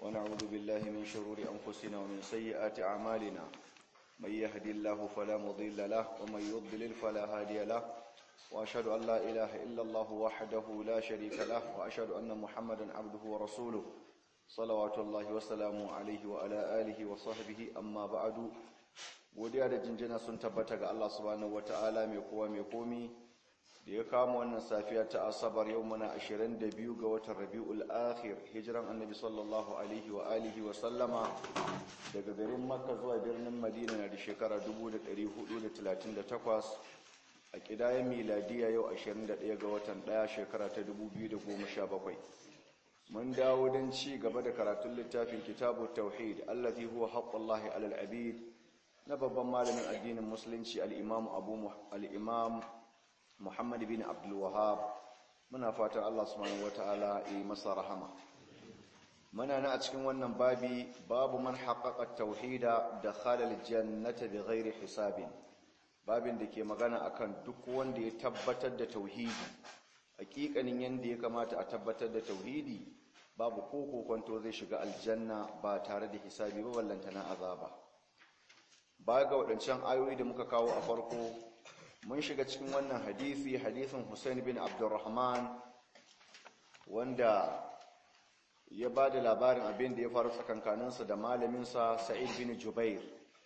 ونعوذ بالله من شرور أنفسنا ومن سيئات أعمالنا من يهدي الله فلا مضل له ومن يضلل فلا هادي له وأشهد أن لا إله إلا الله وحده لا شريك له وأشهد أن محمدا عبده ورسوله صلوات الله وسلامه عليه وعلى آله وصحبه أما بعد godiya da jinjina sun tabbata ga Allah subhanahu wataala mai kowa mai komi da ya kama wannan safiya ta asabar yau muna 22 ga watan rabiul akhir hijiran annabi sallallahu alaihi wa alihi wa sallama daga garin makka zuwa birnin madina na da shekara 1438 a kidayen miladiya yau 21 ga watan 1 shekara ta 2017 mun dawo don ci gaba da karatun littafin kitabu tauhid allazi huwa haqqullahi alal abid na babban malamin addinin musulunci al-imam abu al-imam muhammad bin abdul wahhab muna fatan Allah subhanahu wataala yi masa rahama muna na a cikin wannan babi babu man haqqaqa tauhida dakhala al-jannata bighairi hisabin babin da ke magana akan duk wanda ya tabbatar da tauhidi hakikanin yanda ya kamata a tabbatar da tauhidi babu ko kokonto zai shiga aljanna ba tare da hisabi ba ballantana azaba baya ga waɗancan ayoyi da muka kawo a farko mun shiga cikin wannan hadisi hadisin Hussein bin Abdurrahman wanda ya ba da labarin abin da ya faru tsakankaninsa da malaminsa Sa'id bin Jubair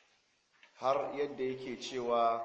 har yadda yake cewa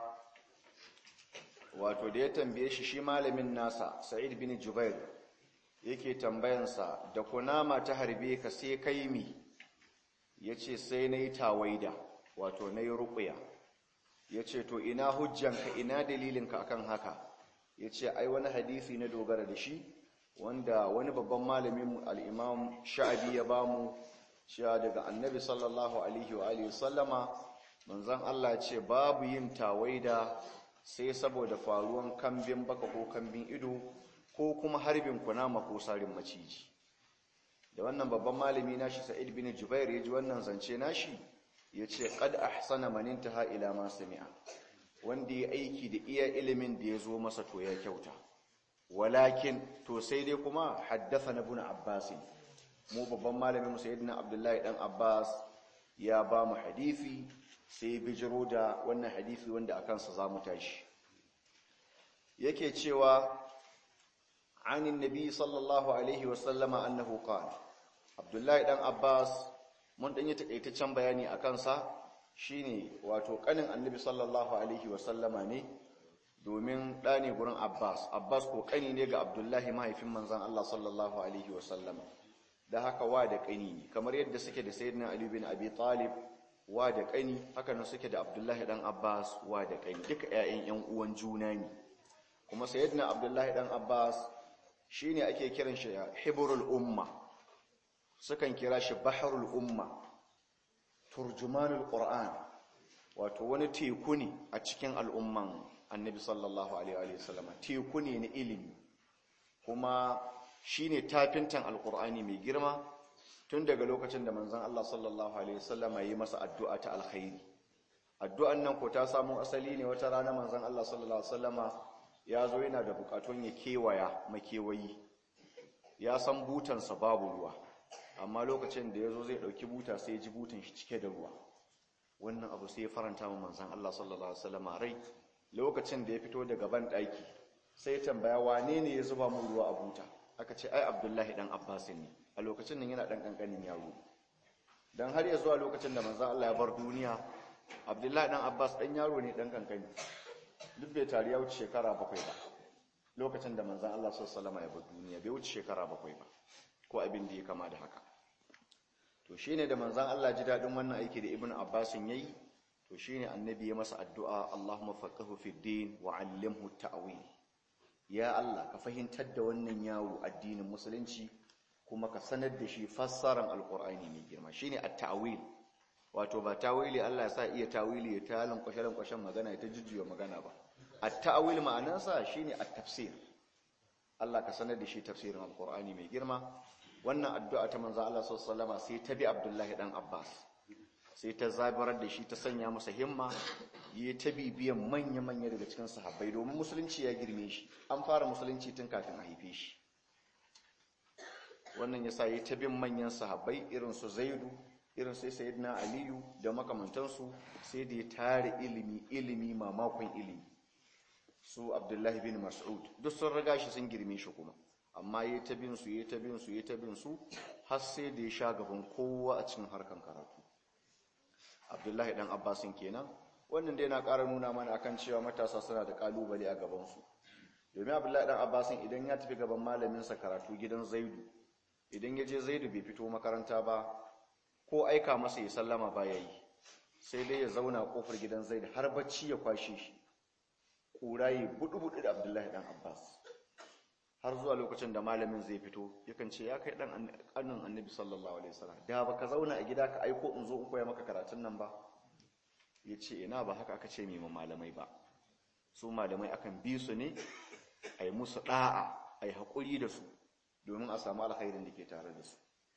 wato da ya tambaye shi shi malamin nasa Sa'id bin Jubair yake tambayansa da kunama ta harbe ka sai kai mi yace sai nayi tawaida wato nayi ruqya yace to ina hujjanka ina dalilinka akan haka yace ai wani hadisi na dogara da shi wanda wani babban malamin al-Imam Sha'bi ya bamu cewa daga Annabi sallallahu alaihi wa alihi sallama manzon Allah ce babu yin tawaida sai saboda faruwan kambin baka ko kambin ido ko kuma harbin kunama ko sarin maciji da wannan babban malami nashi Sa'id bin Jubair ya ji wannan zance nashi yace qad ahsana man intaha ila ma sami'a wanda ya aiki da iya ilimin da ya zo masa to ya kyauta walakin to sai dai kuma haddathana ibn Abbas mu babban malamin mu sayyidina Abdullahi dan Abbas ya ba mu hadisi sai bijiro da wannan hadisi wanda akan sa zamu tashi yake cewa عن النبي صلى الله عليه وسلم أنه قال عبد الله دان عباس mun dan yi takaitaccen bayani akan sa shine wato kanin annabi sallallahu alaihi wasallama ne domin da ne gurin Abbas Abbas ko kani ne ga Abdullahi mahaifin manzon Allah sallallahu alaihi wasallama da haka wa da kani ne kamar yadda suke da sayyidina Ali bin Abi Talib wa da kani haka nan suke da Abdullahi dan Abbas wa da kani duka ƴaƴan ƴan uwan juna ne kuma sayyidina Abdullahi dan Abbas shi ne ake kiran shi hiburul umma sukan kira shi baharul umma turjumanul qur'an wato wani teku ne a cikin al'umman annabi sallallahu alaihi wasallam teku ne na ilimi kuma shi ne tafintan alqur'ani mai girma tun daga lokacin da manzon Allah sallallahu alaihi wasallam yi masa addu'a ta alkhairi addu'an nan ko ta samu asali ne wata rana manzon Allah sallallahu alaihi wasallama ya zo yana da bukatun ya kewaya makewayi ya san butansa babu ruwa amma lokacin da ya zo zai ɗauki buta sai ji butan shi cike da ruwa wannan abu sai ya faranta ma manzan Allah sallallahu Alaihi wasallam rai lokacin da ya fito daga ban ɗaki sai tambaya wane ne ya zuba mu ruwa a buta aka ce ai abdullahi ɗan abbas ne a lokacin nan yana ɗan ƙanƙanin yaro don har ya zuwa lokacin da manzan Allah ya bar duniya abdullahi ɗan abbas ɗan yaro ne ɗan ƙanƙani duk bai tari ya wuce shekara bakwai ba lokacin da manzan Allah sallama ya bar duniya bai wuce shekara bakwai ba ko abin da ya kama da haka to shine da manzan Allah ji daɗin wannan aiki da ibnu abbasin yayi to shine annabi ya masa addu'a Allahumma faqihu fid din wa 'allimhu ta'wil ya Allah ka fahimtar da wannan yawo addinin musulunci kuma ka sanar da shi fassaran alqur'ani mai girma shine at-ta'wil wato ba tawili Allah ya sa iya tawili ya ta lankwashe kwashen magana ya ta jujjuya magana ba at-ta'wil ma'anarsa shine at-tafsir Allah ka sanar da shi tafsirin alqur'ani mai girma wannan addu'a ta manzo Allah sallallahu alaihi sai ta bi Abdullahi dan Abbas sai ta zabarar da shi ta sanya masa himma yi ta bibiyan manya-manya daga cikin sahabbai domin musulunci ya girme shi an fara musulunci tun kafin a haife shi wannan yasa yayi ta bin manyan sahabbai irin su Zaidu irin sai Sayyidina Aliyu da makamantansu sai da ya tare ilimi ilimi mamakon ilimi su Abdullahi bin Mas'ud duk sun riga shi sun girme shi kuma amma yayi ta bin su yayi ta bin su yayi ta bin su har sai da ya sha gaban kowa a cikin harkan karatu Abdullahi dan Abbasin kenan wannan dai na ƙara nuna mana akan cewa matasa suna da kalubale a gaban su domin Abdullahi dan Abbasin idan ya tafi gaban malamin sa karatu gidan Zaidu idan ya je Zaidu bai fito makaranta ba ko aika masa ya sallama ba yayi sai dai ya zauna kofar gidan Zaidu har bacci ya kwashe shi kurayi budu-budu da Abdullahi dan Abbas har zuwa lokacin da malamin zai fito yakan ce ya kai dan annan annabi sallallahu alaihi wasallam da baka zauna a gida ka aiko in zo in koya maka karatun nan ba yace ina ba haka aka ce mai malamai ba su malamai akan bi su ne ai musu da'a ai hakuri da su domin a samu alkhairin da ke tare da su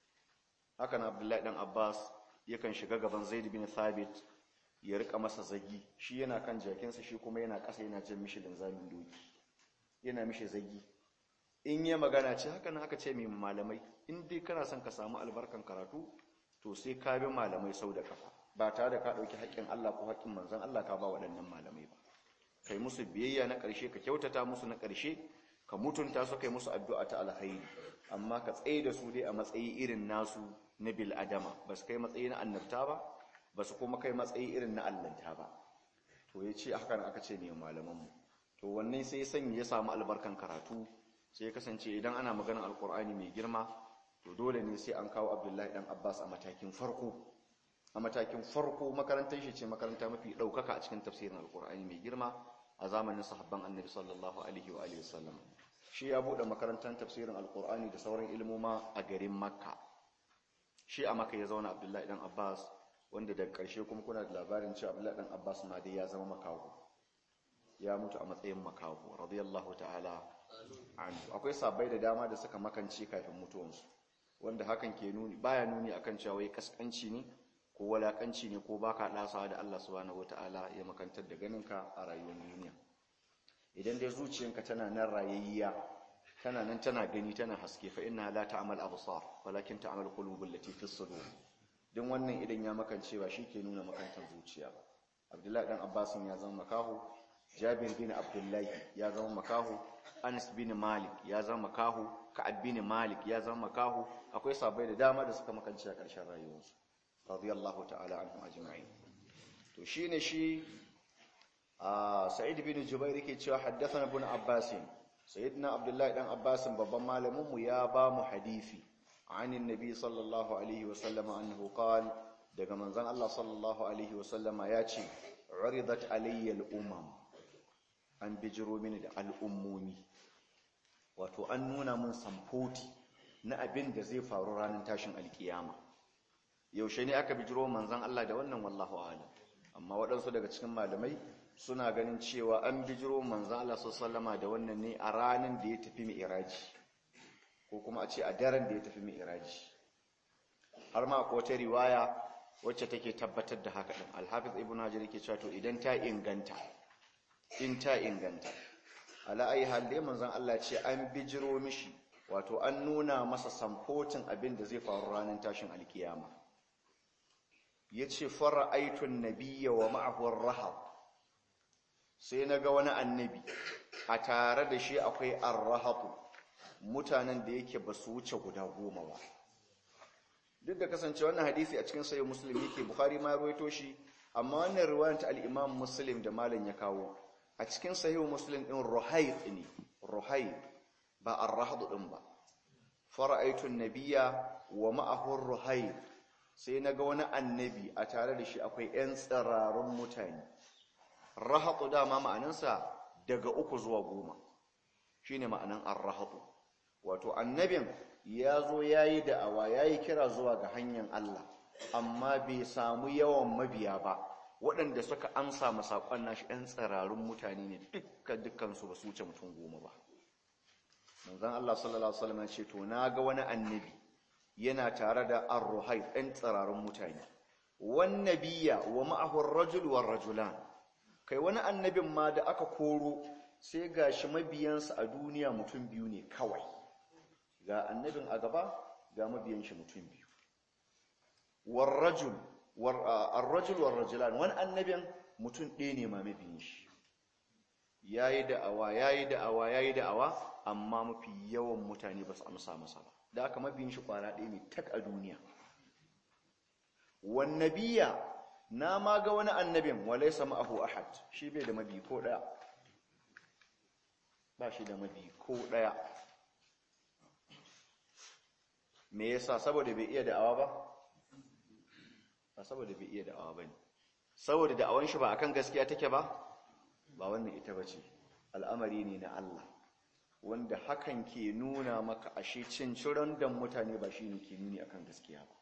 haka na Abdullahi dan Abbas yakan shiga gaban Zaid bin Thabit ya rika masa zagi shi yana kan jakinsa shi kuma yana ƙasa yana jan mishi linzamin doki yana mishi zagi in yi magana ce haka na haka ce mai malamai in dai kana son ka samu albarkan karatu to sai ka bi malamai sau da kafa ba tare da ka ɗauki haƙƙin Allah ko haƙƙin manzon Allah ka ba waɗannan malamai ba kai musu biyayya na ƙarshe ka kyautata musu na ƙarshe ka mutunta su kai musu addu'a ta alkhairi amma ka tsaye da su dai a matsayi irin nasu na bil adama ba su kai matsayi na annabta ba ba su kuma kai matsayi irin na allanta ba to ya ce hakan aka ce ne malamanmu to wannan sai sanya ya samu albarkan karatu sai kasance idan ana maganar alkur'ani mai girma to dole ne sai an kawo abdullahi dan abbas a matakin farko a matakin farko makarantar shi ce makaranta mafi ɗaukaka a cikin tafsirin alkur'ani mai girma a zamanin sahabban annabi sallallahu alaihi wa alihi wasallam shi ya buɗe makarantar tafsirin alkur'ani da sauran ilmoma a garin makka shi a makka ya zauna abdullahi dan abbas wanda daga ƙarshe kuma kuna da labarin cewa abdullahi dan abbas ma dai ya zama makaho ya mutu a matsayin makaho radiyallahu ta'ala anhu akwai sabai da dama da suka makance kafin mutuwansu wanda hakan ke nuni baya nuni akan cewa wai kaskanci ne ko walakanci ne ko baka dasawa da Allah subhanahu wataala ya makantar da ganinka a rayuwar duniya idan dai zuciyanka tana nan rayayya tana nan tana gani tana haske fa inna la ta'mal absar walakin ta'mal qulubul lati fi sudur din wannan idan ya makance ba ke nuna makantar zuciya ba Abdullahi dan Abbasin ya zama makaho Jabir bin Abdullahi ya zama makaho Anas bin Malik ya zama makaho Ka'ab bin Malik ya zama makaho akwai sabai da dama da suka makance a ƙarshen rayuwarsu radiyallahu ta'ala anhum ajma'in to shine shi Sa'id bin Jubair yake cewa haddathana ibn Abbas sayyidina Abdullahi dan Abbas babban malamin mu ya ba mu hadisi anin nabi sallallahu alaihi wasallam annahu qala daga manzon Allah sallallahu alaihi wasallama ya ce uridat alayya al-umam an bijiro mini da al'ummomi wato an nuna mun samfoti na abin da zai faru ranar tashin alkiyama yaushe ne aka bijiro manzan Allah da wannan wallahu alam amma waɗansu daga cikin malamai suna ganin cewa an bijiro manzan Allah sallama da wannan ne a ranar da ya tafi mi'iraji ko kuma a ce a daren da ya tafi mi'iraji har ma akwai wata riwaya wacce take tabbatar da haka din alhafiz ibnu hajar yake cewa to idan ta inganta in ta inganta ala ayi hal dai manzon Allah ce an bijiro mishi wato an nuna masa samfotin abin da zai faru ranar tashin alkiyama yace fara'aitun nabiyya wa ma'ahu ar-rahab sai naga wani annabi a tare da shi akwai ar-rahab mutanen da yake basu wuce guda goma ba duk da kasance wannan hadisi a cikin sahih muslim yake bukhari ma rawaito shi amma wannan riwayar ta al-imam muslim da malam ya kawo a cikin sahih muslim din ruhayt ne ruhayt ba ar-rahd din ba fara'aytu an-nabiyya wa ma'ahu ruhayt sai naga wani annabi a tare da shi akwai ƴan tsararun mutane rahatu dama ma'anansa daga uku zuwa goma shine ma'anan ar-rahatu wato annabin ya zo ya yi da'awa ya yi kira zuwa ga hanyar Allah amma bai samu yawan mabiya ba waɗanda suka amsa masaƙon nashi ‘yan tsirarun mutane ne dukkan dukkansu ba su wuce mutum goma ba manzan Allah sallallahu Alaihi wasallam ce to na ga wani annabi yana tare da arruhai ɗan tsirarun mutane wannabiya wa ma'ahun rajul wa rajulan kai wani annabin ma da aka koro sai gashi mabiyansa a duniya mutum biyu ne kawai ga annabin a gaba ga mabiyan shi mutum biyu warrajul warrajul warrajulan wani annabin mutum ɗaya ne ma mabiyin shi yayi da'awa yayi da'awa yayi da'awa amma mafi yawan mutane ba su amsa masa ba da aka mabiyin shi kwana ɗaya ne tak a duniya wan nabiyya na ma ga wani annabin walaysa ma'ahu ahad shi bai da mabi ko ɗaya ba shi da mabi ko ɗaya me yasa saboda bai iya da'awa ba ba saboda bai iya da'awa ba ne saboda da'awan shi ba akan gaskiya take ba ba wannan ita ba ce al'amari ne na Allah wanda hakan ke nuna maka ashe cin ciron dan mutane ba shi ne ke nuni akan gaskiya ba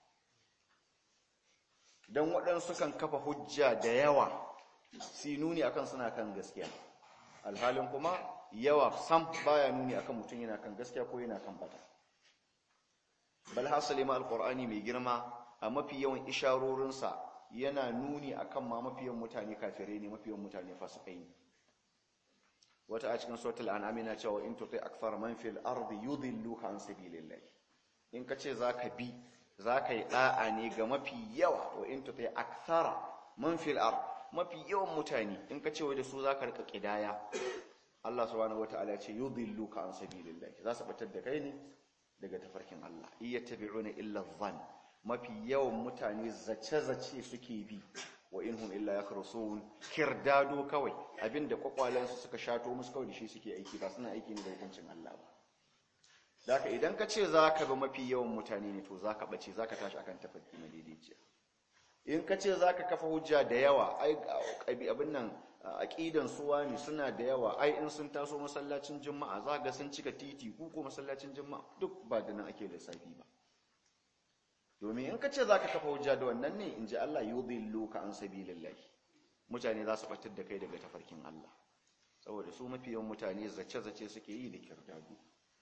don waɗansu kan kafa hujja da yawa su nuni akan suna kan gaskiya alhalin kuma yawa sam baya nuni akan mutum yana kan gaskiya ko yana kan bata bal hasali ma alqur'ani mai girma a mafi yawan isharorinsa yana nuni akan ma mafi yawan mutane kafirai ne mafi yawan mutane fasikai ne wata a cikin suratul an'am yana cewa in tuti akthar man fil ardi yudhilluka an sabilillah in kace zaka bi zaka yi da'a ne ga mafi yawa wa in tuti akthara man fil ard mafi yawan mutane in kace wai da su zaka rika kidaya Allah subhanahu wataala ya ce yudhilluka an sabilillah za su batar da kai ne daga tafarkin Allah iya tabi'una illa dhann mafi yawan mutane zace-zace suke bi wa inhum illa yakhrusun kirdado kawai abinda kwakwalansu suka shato musu kawai da shi suke aiki ba suna aiki ne da hukuncin Allah ba daka idan ka ce zaka bi mafi yawan mutane ne to zaka bace zaka tashi akan tafarki na daidaiciya in ka ce zaka kafa hujja da yawa ai abin nan aqidan suwa ne suna da yawa ai in sun taso masallacin juma'a za ga sun cika titi ku ko masallacin juma'a duk ba da nan ake lissafi ba domin in ka ce za ka kafa hujja da wannan ne in ji Allah yudhillu ka an sabilillahi mutane za su batar da kai daga tafarkin Allah saboda su mafi yawan mutane zace-zace suke yi da kirdadu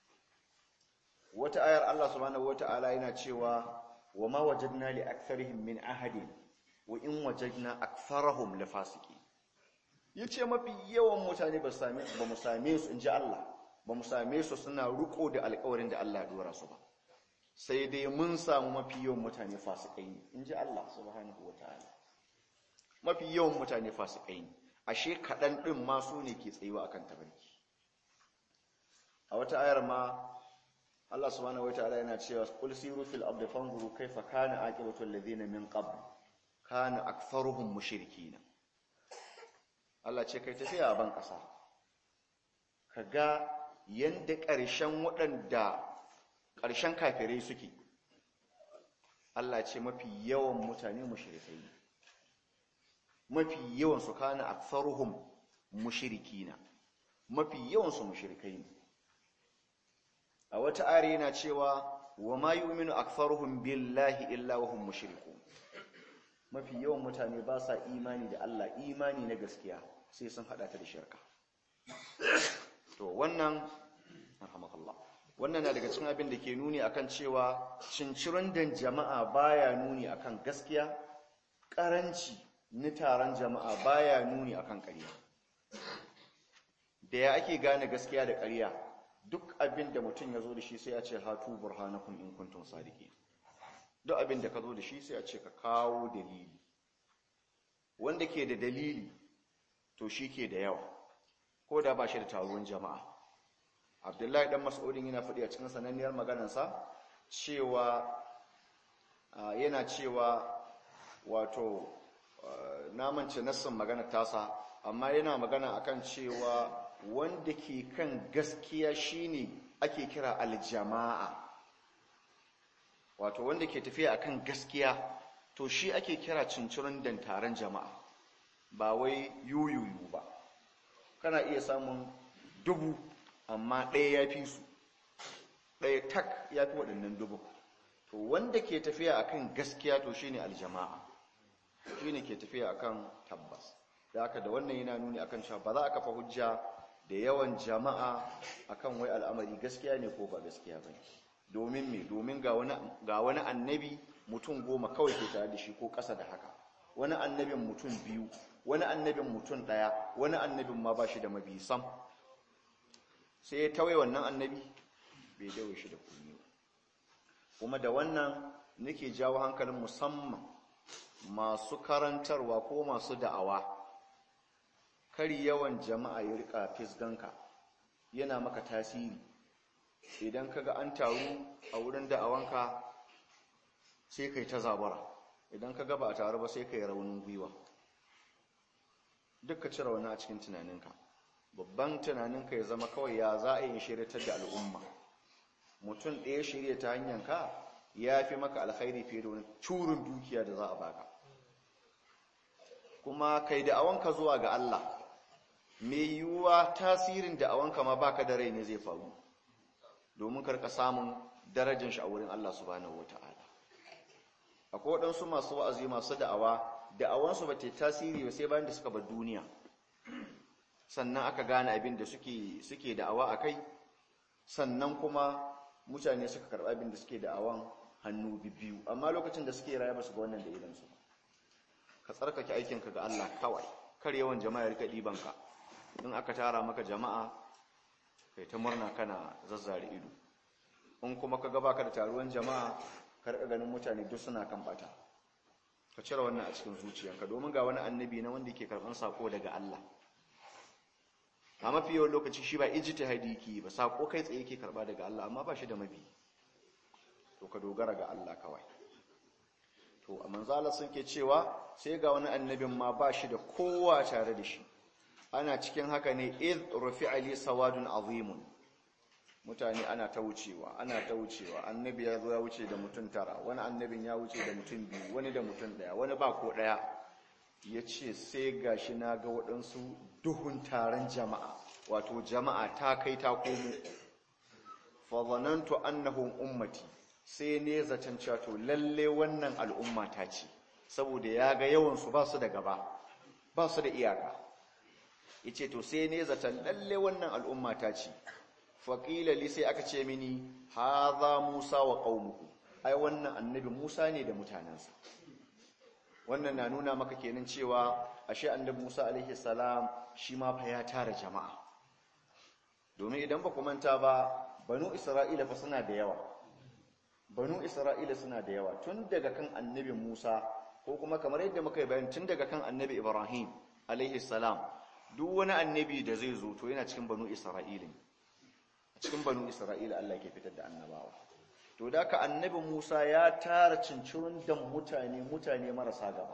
wata ayar Allah subhanahu wata'ala yana cewa wa ma wajadna li aktharihim min ahadin wa in wajadna aktharahum lafasiqin yace mafi yawan mutane ba same ba mu same su inji Allah ba mu same su suna ruko da alƙawarin da Allah ya dora su ba sai dai mun samu mafi yawan mutane fasikai ne in ji Allah subhanahu wa ta'ala mafi yawan mutane fasikai ne ashe kaɗan ɗin ma su ne ke tsayuwa akan tabarki a wata ayar ma Allah subhanahu wa ta'ala yana cewa qul siru fil ardi fanzuru kayfa kana aqibatu alladhina min qabl kana aktharuhum mushrikina Allah ce kai tafiya a ban ƙasa kaga yanda ƙarshen waɗanda ƙarshen kafirai suke Allah ce mafi yawan mutane mushrikai ne mafi yawan su kana aktharuhum mushrikina mafi yawan su mushrikai ne a wata ayar yana cewa wa ma yu'minu aktharuhum billahi illa wa hum mushrikun mafi yawan mutane ba sa imani da Allah imani na gaskiya sai sun hada ta da shirka to wannan rahmakallah wannan na daga cikin abin da ke nuni akan cewa cincirin dan jama'a baya nuni akan gaskiya karanci na taron jama'a baya nuni akan ƙarya da ya ake gane gaskiya da ƙarya duk abin da mutum ya zo da shi sai a ce hatu burhanakum in kuntum sadiqin duk abin da ka zo da shi sai a ce ka kawo dalili wanda ke da dalili to shi ke da yawa ko da ba shi da taruwan jama'a abdullahi dan mas'udin yana faɗi a cikin sananniyar maganarsa cewa yana cewa wato namance nassin magana tasa amma yana magana akan cewa wanda ke kan gaskiya shine ake kira aljama'a wato wanda ke tafiya akan gaskiya to shi ake kira cincirin dan taron jama'a ba wai yuyuyu ba kana iya samun dubu amma ɗaya ya fi su ɗaya tak ya fi waɗannan dubu to wanda ke tafiya akan gaskiya to shine aljama'a shine ke tafiya akan tabbas da haka da wannan yana nuni akan cewa ba za a kafa hujja da yawan jama'a akan wai al'amari gaskiya ne ko ba gaskiya ba domin me domin ga wani annabi mutum goma kawai ke tare da shi ko ƙasa da haka wani annabin mutum biyu wani annabin mutum ɗaya wani annabin ma ba shi da mabi sam sai ya tawaye wannan annabi bai dawo shi da komai kuma da wannan nake jawo hankalin musamman masu karantarwa ko masu da'awa kari yawan jama'a ya rika fisganka yana maka tasiri idan kaga an taru a wurin da'awanka sai kai ta zabara idan kaga ba a taru ba sai kai raunin gwiwa duk ka cire wani a cikin tunaninka babban tunaninka ya zama kawai ya za a yi shiryatar da al'umma mutum ɗaya shirya ta hanyar ka ya fi maka alkhairi fiye da wani curin dukiya da za a baka kuma kai da'awanka zuwa ga Allah mai yiwuwa tasirin da'awanka ma baka da rai ne zai faru domin karka samun darajar shi a wurin Allah subhanahu wata'ala akwai waɗansu masu wa'azi masu da'awa da'awansu ba ta tasiri ba sai bayan da suka bar duniya sannan aka gane abin da suke suke da'awa a kai sannan kuma mutane suka karɓi abin da suke da'awan hannu biyu amma lokacin da suke raya ba su ga wannan da idansu ka tsarkake aikinka ga Allah kawai kar yawan jama'a rika ɗibanka in aka tara maka jama'a kai ta murna kana zazzare ido in kuma ka gaba ka da taruwan jama'a karɓa ganin mutane duk suna kan bata ka cire wannan a cikin zuciyanka domin ga wani annabi na wanda ke karɓan sako daga Allah a mafi yawan lokaci shi ba ijtihadi yake ba sako kai tsaye yake karɓa daga Allah amma ba shi da mabi to ka dogara ga Allah kawai to a manzala sun ke cewa sai ga wani annabin ma ba shi da kowa tare da shi ana cikin haka ne id rufi'a li sawadun azimun mutane ana ta wucewa ana ta wucewa annabi ya zo ya wuce da mutum tara wani annabin ya wuce da mutum biyu wani da mutum daya wani ba ko daya ya ce sai gashi na ga waɗansu duhun taron jama'a wato jama'a ta kai ta komo fazanantu annahum ummati sai ne zaton cewa to lalle wannan al'umma ta ce saboda ya ga yawansu ba su da gaba ba su da iyaka yace to sai ne zaton lalle wannan al'umma ta ce faƙila li sai aka ce mini haza musa wa qaumuhu ai wannan annabi musa ne da mutanensa wannan na nuna maka kenan cewa ashe annabi musa alaihi salam shi ma fa ya tara jama'a domin idan ba ku manta ba banu isra'ila fa suna da yawa banu isra'ila suna da yawa tun daga kan annabi musa ko kuma kamar yadda muka yi bayan tun daga kan annabi ibrahim alaihi salam duk wani annabi da zai zo to yana cikin banu isra'ila ne cikin banu isra'ila Allah ke fitar da annabawa to da ka annabi Musa ya tara cincirin da mutane mutane marasa gaba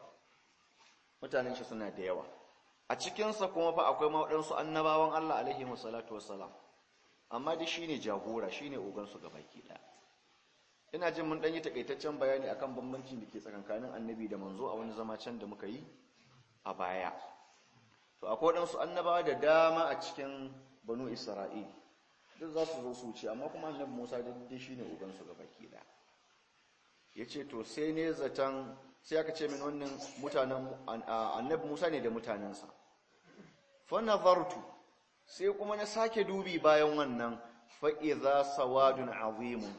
mutanen shi suna da yawa a cikinsa kuma fa akwai mawaɗansu annabawan Allah alaihi wasallatu wassalam amma dai shine jagora shine ogansu gabaki ɗaya ina jin mun ɗan yi takaitaccen bayani akan bambancin da ke tsakankanin annabi da manzo a wani zama can da muka yi a baya to akwai waɗansu annabawa da dama a cikin banu isra'ila duk za su zo su wuce amma kuma annabi Musa daidai shi ne ubansu ga baki da ya ce to sai ne zaton sai aka ce min wannan mutanen annabi Musa ne da mutanensa fa nazartu sai kuma na sake dubi bayan wannan fa idza sawadun azimun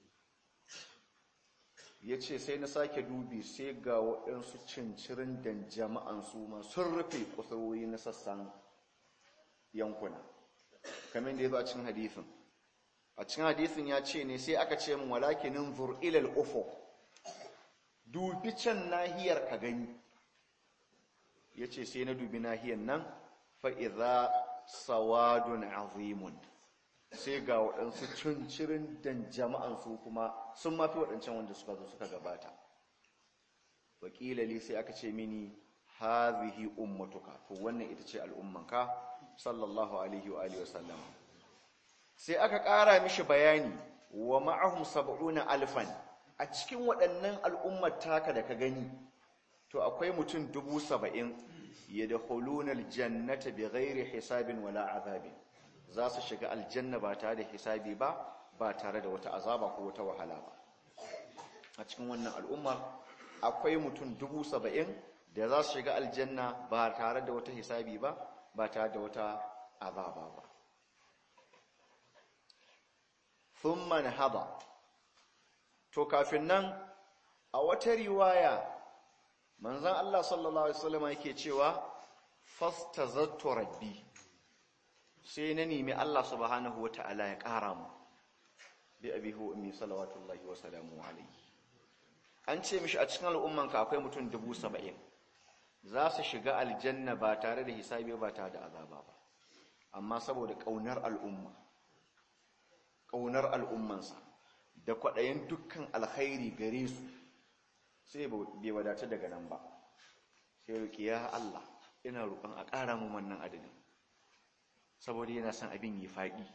ya ce sai na sake dubi sai ga waɗansu cincirin da jama'an su ma sun rufe kusurwoyi na sassan yankuna kamar da ya zo a cikin hadithin a cikin hadithin ya ce ne sai aka ce min walakinin zur ilal ufo dubi can nahiyar ka gani ya ce sai na dubi nahiyar nan fa'iza sawadun azimun sai ga waɗansu cincirin dan jama'an su kuma sun mafi waɗancan wanda suka zo suka gabata wakilali sai aka ce mini hazihi ummatuka to wannan ita ce al'ummanka sallallahu alaihi wa alihi wasallam sai aka ƙara mishi bayani wa ma'ahum sab'una alfan a cikin waɗannan al'ummar taka da ka gani to akwai mutum dubu saba'in yadkhuluna aljannata bighairi hisabin wala azabin za su shiga aljanna ba tare da hisabi ba ba tare da wata azaba ko wata wahala ba a cikin wannan al'ummar akwai mutum dubu saba'in da za su shiga aljanna ba tare da wata hisabi ba ba tare da wata azaba ba thumma nahada to kafin nan a wata riwaya manzon Allah sallallahu alaihi wasallam yake cewa fastazattu rabbi sai na nemi Allah subhanahu wataala ya ƙara mu bi abihi wa ummi salawatullahi wa salamu alayhi an ce mishi a cikin al'ummanka akwai mutum dubu saba'in za su shiga aljanna ba tare da hisabi ba tare da azaba ba amma saboda ƙaunar al'umma ƙaunar al'ummansa da kwaɗayin dukkan alkhairi gare su sai bai wadata daga nan ba sai roƙi ya Allah ina roƙon a ƙara mun wannan adadin saboda yana son abin yi faɗi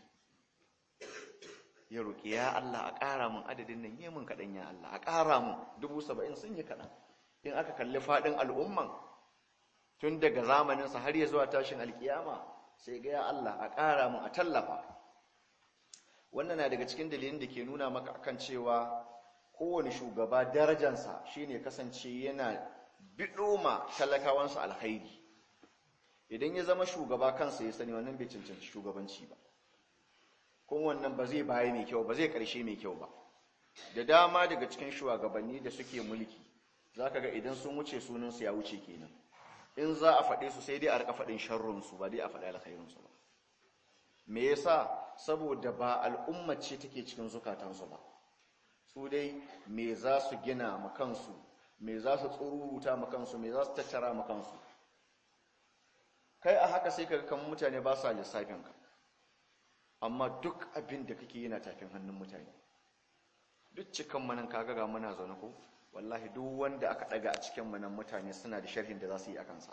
ya roƙi ya Allah a ƙara mun adadin nan yi mun kaɗan ya Allah a ƙara mun dubu saba'in sun yi kaɗan in aka kalli faɗin al'umman tun daga zamaninsa har ya zuwa tashin alkiyama sai ga ya Allah a ƙara mun a tallafa wannan na daga cikin dalilin da ke nuna maka akan cewa kowane shugaba darajansa shine kasance yana biɗoma talakawansa alkhairi idan ya zama shugaba kansa ya sani wannan bai cancanci shugabanci ba kuma wannan ba zai baya mai kyau ba zai ƙarshe mai kyau ba da dama daga cikin shugabanni da suke mulki za ka ga idan sun wuce sunansu ya wuce kenan in za a faɗe su sai dai a rika faɗin sharrunsu ba dai a faɗi alkhairinsu ba me yasa saboda ba al'umma ce take cikin zukatansu ba su dai me za su gina ma kansu me za su tsururuta ma kansu me za su tattara ma kansu kai a haka sai kaga kan mutane ba sa lissafinka amma duk abin da kake yana tafin hannun mutane duk cikan manan kaga ga muna zaune ko wallahi duk wanda aka daga a cikin manan mutane suna da sharhin da za su yi a kansa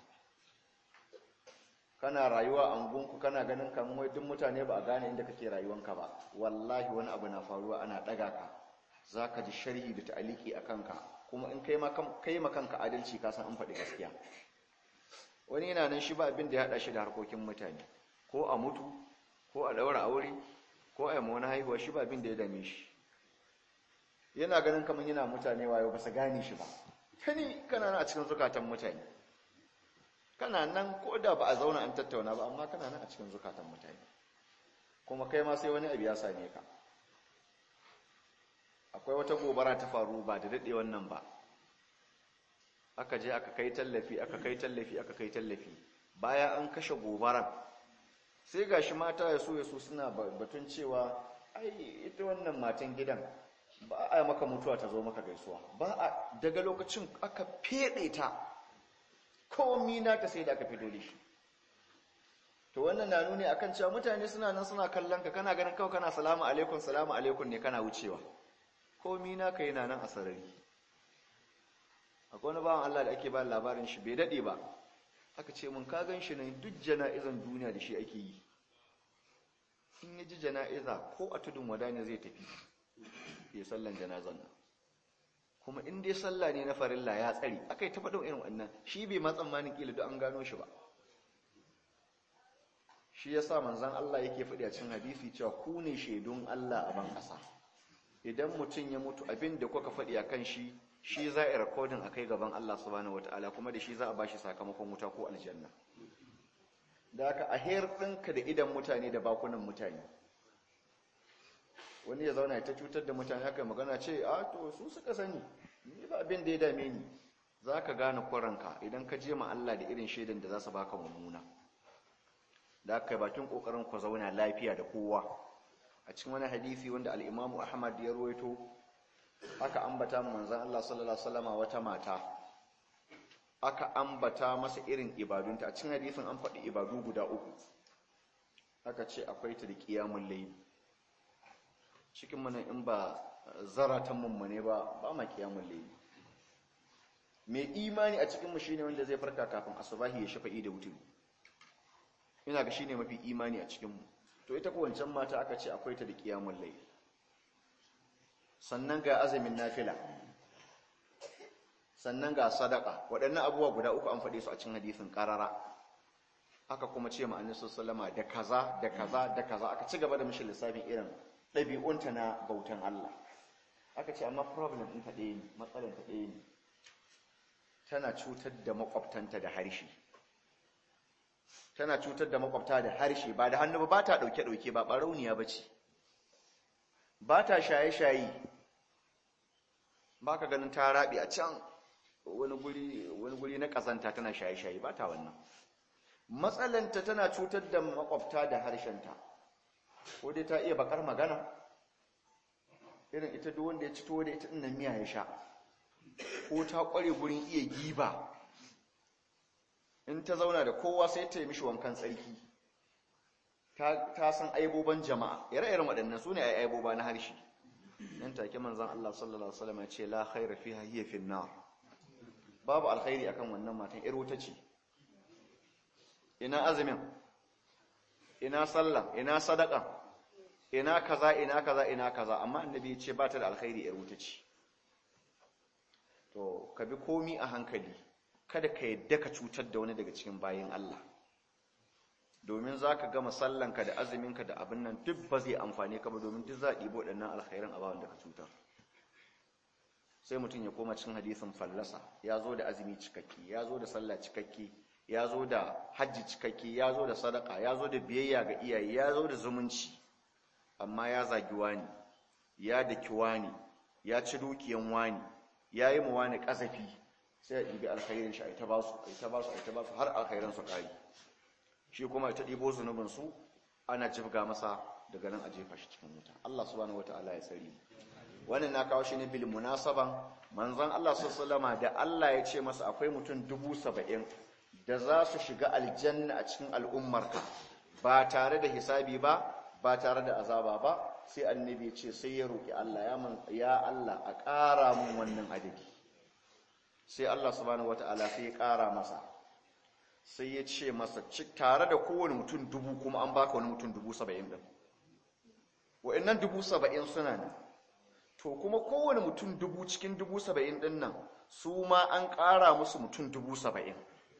kana rayuwa a ungunku kana ganin kan wai duk mutane ba a gane inda kake rayuwanka ba wallahi wani abu na faruwa ana daga ka zaka ji sharhi da ta'aliki a kanka kuma in kai ma kai ma kanka adalci ka san an faɗi gaskiya wani yana nan shi ba abin da ya haɗa shi da harkokin mutane ko a mutu ko a ɗaura aure ko a yi wani haihuwa shi ba abin da ya dame shi yana ganin kamar yana mutane wayo ba su gane shi ba kani kana nan a cikin zukatan mutane kana nan ko da ba a zauna an tattauna ba amma kana nan a cikin zukatan mutane kuma kai ma sai wani abu ya same ka akwai wata gobara ta faru ba da daɗe wannan ba aka je aka kai tallafi aka kai tallafi aka kai tallafi bayan an kashe gobaran sai gashi mata ya so ya so suna batun cewa ai ita wannan matan gidan ba a maka mutuwa ta zo maka gaisuwa ba a daga lokacin aka fede ta komi na ta sai da aka fito da shi to wannan na nuni akan cewa mutane suna nan suna kallon ka kana ganin kawai kana salamu alaikum salamu alaikum ne kana wucewa komi na ka yana nan a sarari akwai wani bawan Allah da ake ba labarin shi bai dade ba aka ce mun ka gan shi nan duk jana'izan duniya da shi ake yi in ya ji jana'iza ko a tudun wada ne zai tafi ya sallan janazan nan kuma in dai sallah ne na farilla ya tsari aka yi ta faɗin irin wannan shi bai ma tsammanin kila duk an gano shi ba shi ya sa manzan Allah yake faɗi a cikin hadisi cewa ku ne shaidun Allah a ban ƙasa idan mutum ya mutu abin da kuka faɗi a kan shi shi za a yi rikodin a kai gaban Allah subhanahu wata'ala kuma da shi za a ba shi sakamakon wuta ko aljanna da haka a her ɗinka da idan mutane da bakunan mutane wani ya zauna ta cutar da mutane haka magana ce a to su suka sani ni ba abin da ya dame ni za ka gane kwaranka idan ka je ma Allah da irin shaidan da za su baka mummuna da aka yi bakin kokarin ku zauna lafiya da kowa a cikin wani hadisi wanda al'imamu ahmad ya ruwaito aka ambata manzan Allah sallallahu Alaihi wata mata aka ambata masa irin ibadunta a cikin hadisin an faɗi ibadu guda uku aka ce akwai ta da ƙiyamun laifi cikin mana in ba zaratan mummune ba ba ma ƙiyamun laifi mai imani a cikinmu shine wanda zai farka kafin asubahi ya shafa'i da wuturi ina ga shine mafi imani a cikinmu to ita ko wancan mata aka ce akwai ta da ƙiyamun laifi sannan ga azumin nafila sannan ga sadaka waɗannan abubuwa guda uku an faɗe su a cikin hadisin ƙarara aka kuma ce ma'anin sallama da kaza da kaza da kaza aka ci gaba da mishi lissafin irin ɗabi'unta na bautan Allah aka ce amma problem ɗin ta ɗaya ne matsalar ta ɗaya ne tana cutar da makwabtanta da harshe tana cutar da makwabta da harshe ba da hannu ba ba ta ɗauke-ɗauke ba ɓarauniya ba ce ba ta shaye-shaye ba ka ganin ta raɓi a can wani guri na ƙazanta tana shaye-shaye ba ta wannan matsalanta tana cutar da makwabta da harshenta ko dai ta iya bakar magana irin ita duk wanda ya ci tuwo da ita ɗin miya ya sha ko ta ƙware gurin iya giba in ta zauna da kowa sai ta yi mishi wankan tsarki ta san aiboban jama'a ire-iren waɗannan su ne a aiboba na harshe nan take manzan Allah sallallahu Alaihi wasallam ya ce la khaira fiha hiya fi nar babu alkhairi akan wannan matan yar wuta ce ina azumin ina sallah ina sadaka ina kaza ina kaza ina kaza amma annabi ya ce ba ta da alkhairi yar wuta ce to ka bi komi a hankali kada ka yadda ka cutar da wani daga cikin bayin Allah domin za ka gama sallanka da azuminka da abin nan duk ba zai amfani ka ba domin duk za a ɗibo ɗannan alkhairan a bawan da ka cutar sai mutum ya koma cikin hadisin fallasa ya zo da azumi cikakki ya zo da sallah cikakki ya zo da hajji cikakki ya zo da sadaka ya zo da biyayya ga iyaye ya zo da zumunci amma ya zagi wani ya daki wani ya ci dukiyan wani ya yi mu wani ƙazafi sai ya ɗibi alkhairin shi a ita ba su a ita ba su a ita ba su har alkhairan su ƙari shi kuma ta ɗibo zunubinsu ana jibga masa daga nan a jefa shi cikin wuta Allah subhanahu wataala ya tsari wannan na kawo shi ne bil munasaban manzon Allah sallallahu da Allah ya ce masa akwai mutum dubu saba'in da za su shiga aljanna a cikin al'ummarka ba tare da hisabi ba ba tare da azaba ba sai annabi ya ce sai ya roki Allah ya man ya Allah a ƙara mun wannan adadi sai Allah subhanahu wataala sai ya ƙara masa sai ya ce masa tare da kowane mutum dubu kuma an baka wani mutum dubu saba'in ɗin wa'annan dubu saba'in suna nan to kuma kowane mutum dubu cikin dubu saba'in ɗin nan su ma an ƙara musu mutum dubu saba'in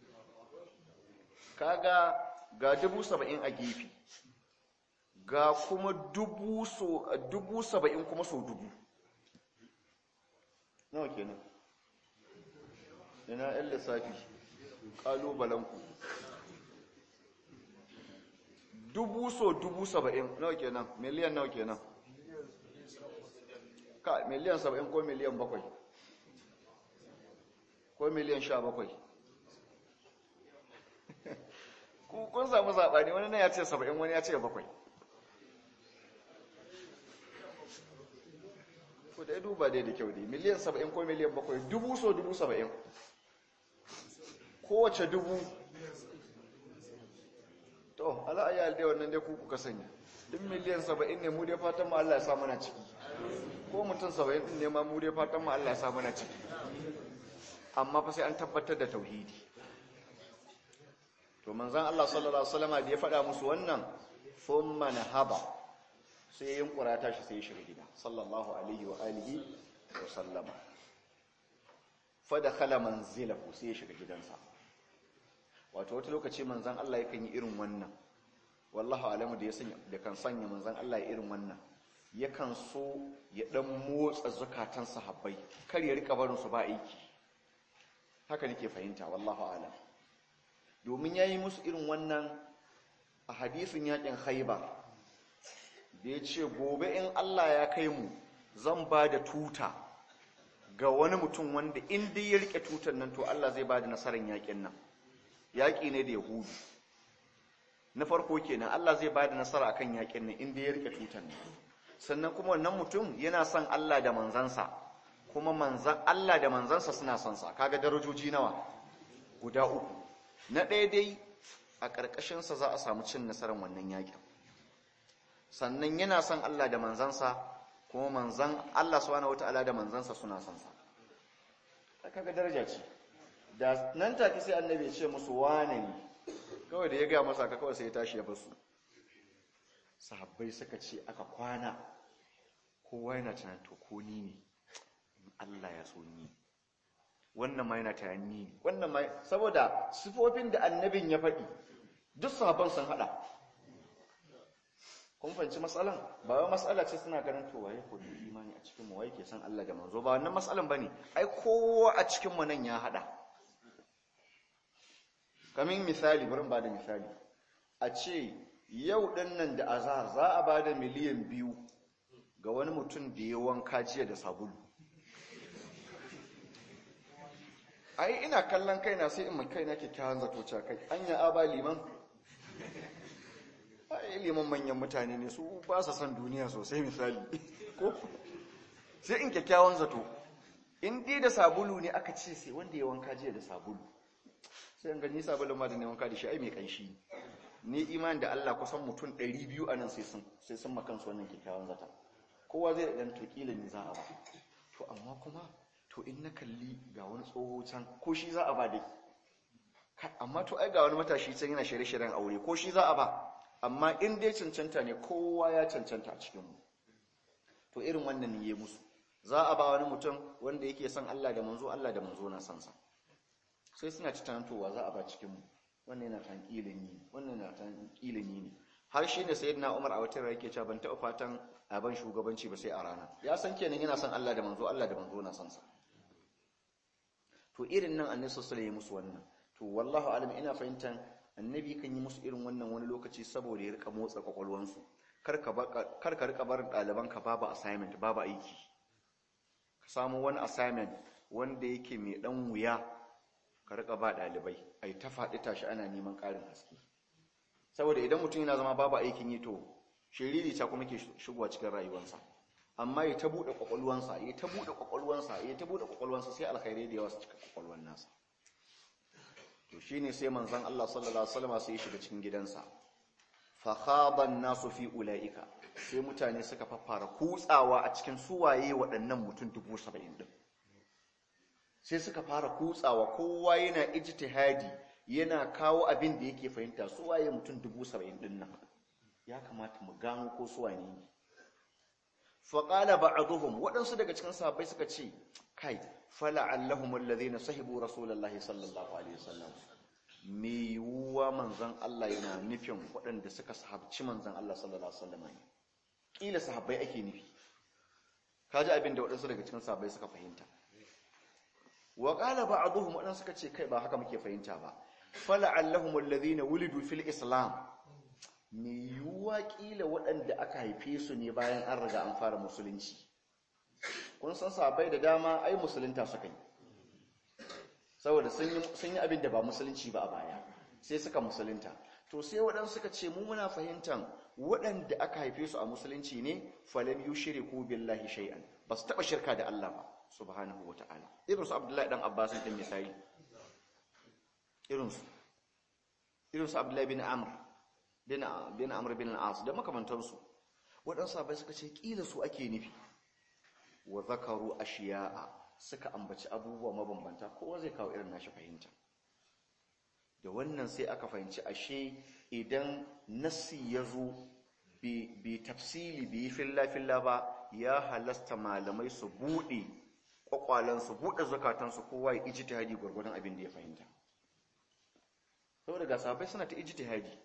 kaga ga dubu saba'in a gefe ga kuma dubu saba'in kuma so dubu nawa kenan ina 'yan lissafi ƙalubalenku dubu so dubu saba'in nawa kenan miliyan nawa kenan ka miliyan saba'in ko miliyan bakwai ko miliyan sha bakwai kun samu zaɓani wani na ya ce saba'in wani ya ce bakwai ko da ya duba dai da kyau dai miliyan saba'in ko miliyan bakwai dubu so dubu saba'in kowace dubu to ala'ayyar dai wannan dai kuku ka sani duk miliyan saba'in ne mu dai fatan mu Allah ya sa mana ciki ko mutum saba'in din ne ma mu dai fatan mu Allah ya sa mana ciki amma fa sai an tabbatar da tauhidi to manzon Allah sallallahu alaihi wasallam da ya faɗa musu wannan thumma nahaba sai yin kurata shi sai ya shiga gida sallallahu alaihi wa alihi wa sallama fa dakhala manzilahu sai ya shiga gidansa wato wata lokaci manzan Allah yakan yi irin wannan wallahu alamu da ya sanya da kan sanya manzan Allah ya irin wannan yakan so ya dan motsa zakatan sahabbai kar ya rika barin su ba aiki haka nake fahimta wallahu alam domin yayi musu irin wannan a hadisin yakin Khaibar da ya ce gobe in Allah ya kai mu zan ba da tuta ga wani mutum wanda in dai ya rike tutar nan to Allah zai ba da nasarar yakin nan yaƙi ne da yahudu na farko kenan Allah zai ba da nasara akan yaƙin nan inda ya rike tutar nan sannan kuma wannan mutum yana son Allah da manzansa kuma manzan Allah da manzansa suna son sa kaga darajoji nawa guda uku na ɗaya dai a ƙarƙashin sa za a samu cin nasarar wannan yaƙin sannan yana son Allah da manzansa kuma manzan Allah subhanahu wataala da manzansa suna son sa kaga daraja ce da nan take sai annabi ya ce musu wane ne kawai da ya ga masa ka kawai sai ya tashi ya basu sahabbai suka ce aka kwana kowa yana tunanin to ko ni ne Allah ya so ni wannan ma yana tunanin ni wannan ma saboda sifofin da annabin ya faɗi duk sahabban sun hada kun fahimci matsalan ba wai matsala ce suna ganin to waye ko da imani a cikin mu waye ke san Allah da manzo ba wannan matsalan bane ai kowa a cikin mu nan ya hada kamin misali bari ba da misali a ce yau ɗin nan da azahar za a ba da miliyan biyu ga wani mutum da ya wanka jiya da sabulu ai ina kallon kaina sai in mai kaina kyakkyawan zato ca kai anya aba liman ai liman manyan mutane ne su ba sa son duniya sosai misali ko sai in kyakkyawan zato in dai da sabulu ne aka ce sai wanda ya wanka jiya da sabulu sai in gani sabulun ma da ne wanka da shi ai mai kanshi ni imani da Allah kusan mutum 200 anan sai sun sai sun makan su wannan kyakkyawan zata kowa zai dan to kila ni za a ba to amma kuma to in na kalli ga wani tsoho can ko shi za a ba dai amma to ai ga wani matashi can yana shirye-shiryen aure ko shi za a ba amma in dai cancanta ne kowa ya cancanta a cikinmu to irin wannan ne ya musu za a ba wani mutum wanda yake son Allah da manzo Allah da manzo na sansa sai suna ci tantowa za a ba cikinmu wannan yana tan ilimi wannan yana tan ilimi ne har shi ne sayyidina Umar a wata yake cewa ban taɓa fatan a ban shugabanci ba sai a rana ya san kenan yana son Allah da manzo Allah da manzo na sansa to irin nan annabi sallallahu alaihi musu wannan to wallahu alam ina fahimtan annabi kan yi musu irin wannan wani lokaci saboda ya rika motsa kwakwalwansu kar ka rika barin ɗalibanka babu assignment babu aiki ka samu wani assignment wanda yake mai ɗan wuya ka rika ba ɗalibai ai ta faɗi tashi ana neman ƙarin haske saboda idan mutum yana zama babu aikin yi to shiriri ta kuma ke shigowa cikin rayuwarsa amma ya ta buɗe kwakwalwansa ya ta buɗe kwakwalwansa ya ta buɗe kwakwalwansa sai alkhairai da yawa su cika kwakwalwan nasa to shine sai manzon Allah sallallahu alaihi wasallam sai ya shiga cikin gidansa fa khaban nasu fi ulaika sai mutane suka fafara kutsawa a cikin suwaye waɗannan mutum 70 din sai suka fara kutsawa kowa yana ijtihadi yana kawo abin da yake fahimta suwaye mutum 70 din nan ya kamata mu gano ko suwane ne fa qala ba'dhum waɗansu daga cikin sahabbai suka ce kai fala'allahum alladhina sahibu rasulullahi sallallahu alaihi wasallam me yiwuwa manzon Allah yana nufin waɗanda suka sahabci manzon Allah sallallahu alaihi wasallam ne kila sahabbai ake nufi kaji abin da waɗansu daga cikin sahabbai suka fahimta wa qala ba'dhum waɗansu suka ce kai ba haka muke fahimta ba fala'allahum alladhina wulidu fil islam me yiwuwa kila waɗanda aka haife su ne bayan an riga an fara musulunci kun san sahabbai da dama ai musulunta suka yi saboda sun yi abin da ba musulunci ba a baya sai suka musulunta to sai waɗansu suka ce mu muna fahimtan waɗanda aka haife su a musulunci ne falam yushriku billahi shay'an ba su taɓa shirka da Allah ba subhanahu wata'ala irin su Abdullahi dan Abbas din misali irin su irin su Abdullahi bin Amr bin bin Amr bin al-As da makamantansu waɗansu sahabbai suka ce kila su ake nufi wa zakaru ashiya'a suka ambaci abubuwa mabambanta kowa zai kawo irin nashi fahimta da wannan sai aka fahimci ashe idan nassi ya zo bai tafsili bai filla-filla ba ya halasta malamai su buɗe ƙwaƙwalansu buɗe zukatansu kowa ya ijtihadi gwargwadon abin da ya fahimta saboda ga sahabbai suna ta ijtihadi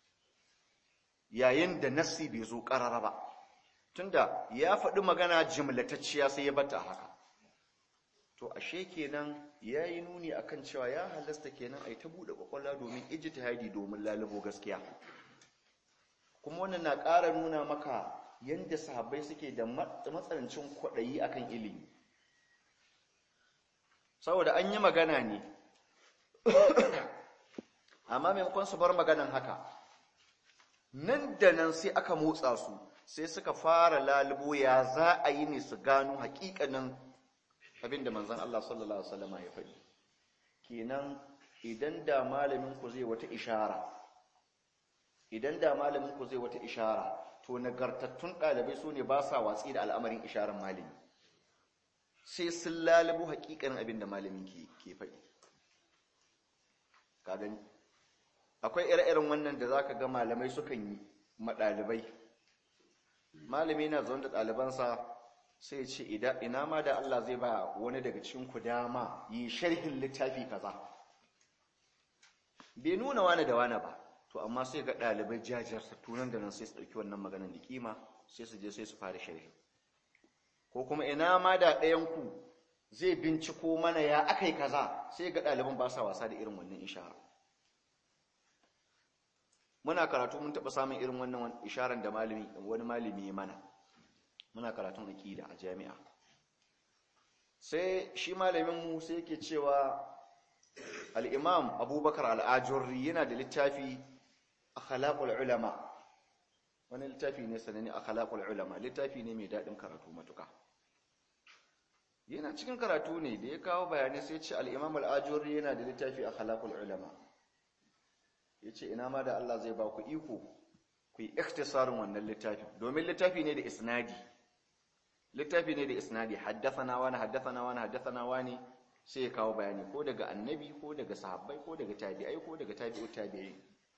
yayin da nassi bai zo ƙarara ba tunda ya faɗi magana jimlatacciya sai ya bata haka to ashe kenan yayi nuni akan cewa ya halasta kenan ai ta bude kwakwalwa domin ijtihadi domin lalubo gaskiya kuma wannan na ƙara nuna maka yanda sahabbai suke da matsanancin kwaɗayi akan ilimi saboda an yi magana ne amma maimakon su bar maganan haka nan da nan sai aka motsa su sai suka fara lalubo ya za a yi ne su gano hakikanin abinda manzan Allah sallallahu Alaihi wasallama ya faɗi kenan idan da malamin ku zai wata ishara idan da malamin ku zai wata ishara to nagartattun ɗalibai su ne ba sa watsi da al'amarin isharar malami sai sun lalubo hakikanin abinda malamin ke faɗi ka gani akwai ire-iren wannan da zaka ga malamai sukan yi maɗalibai malami na zaune da ɗalibansa sai ce ina ma da Allah zai ba wani daga cikin ku dama yi sharhin littafi kaza bai nuna wani da wani ba to amma sai ga ɗalibai jajirta tunan da nan sai su ɗauki wannan maganar da kima sai su je sai su fara sharhi ko kuma ina ma da ɗayanku zai binciko mana ya aka yi kaza sai ga ɗaliban ba sa wasa da irin wannan ishara muna karatu mun taɓa samun irin wannan isharar da malami wani malami ya mana muna karatun aƙida a jami'a sai shi malaminmu sai yake cewa al'imam abubakar al'ajurri yana da littafi a khalaƙul ulama wani littafi ne sanani a khalaƙul ulama littafi ne mai daɗin karatu matuka yana cikin karatu ne da ya kawo bayanai sai ce al-imam al-ajuri yana da littafi a khalaqul ulama yace ina ma da Allah zai ba ku iko ku yi ikhtisarin wannan littafin domin littafi ne da isnadi littafi ne da isnadi haddathana wani haddathana wani haddathana wani sai ya kawo bayani ko daga annabi ko daga sahabbai ko daga tabi'ai ko daga tabi'ut tabi'ai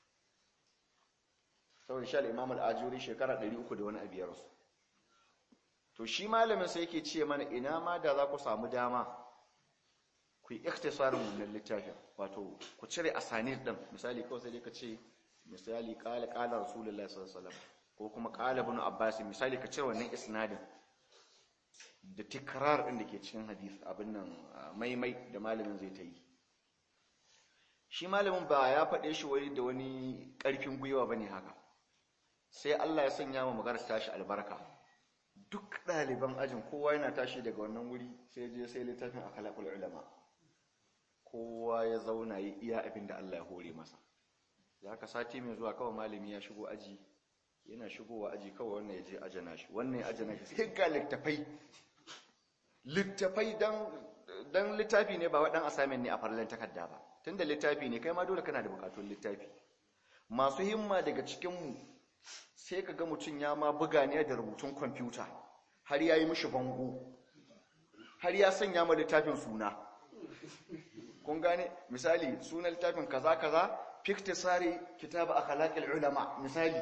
saboda shi al-imam al-ajuri shekara 300 da wani abu ya rasu to shi malamin sai yake ce mana ina ma da za ku samu dama ku yi ikhtisarin wannan littafin wato ku cire asanid din misali kawai sai dai ka ce misali qala qala rasulullahi sallallahu alaihi wasallam ko kuma qala ibn abbas misali ka cire wannan isnadin da tikrar din da ke cikin hadith abin nan maimai da malamin zai ta yi shi malamin ba ya faɗe shi wani da wani ƙarfin gwiwa bane haka sai Allah ya sanya mu magana tashi albarka duk ɗaliban ajin kowa yana tashi daga wannan wuri sai je sai littafin akhlaqul ulama kowa ya zauna ya iya abin da Allah ya hore masa ya ka sati mai zuwa kawai malami ya shigo aji yana shigowa aji kawai wannan ya je ajana shi wannan ya ajana shi sai ga littafai littafai dan dan littafi ne ba wadan assignment ne a farlan takarda ba tunda littafi ne kai ma dole kana da bukatun littafi masu himma daga cikin mu sai ka ga mutum ya ma buga ne da rubutun kwamfuta har ya yi mishi bango har ya sanya ma littafin suna kun gane misali sunan littafin kaza kaza fiktisari kitab akhlaqil ulama misali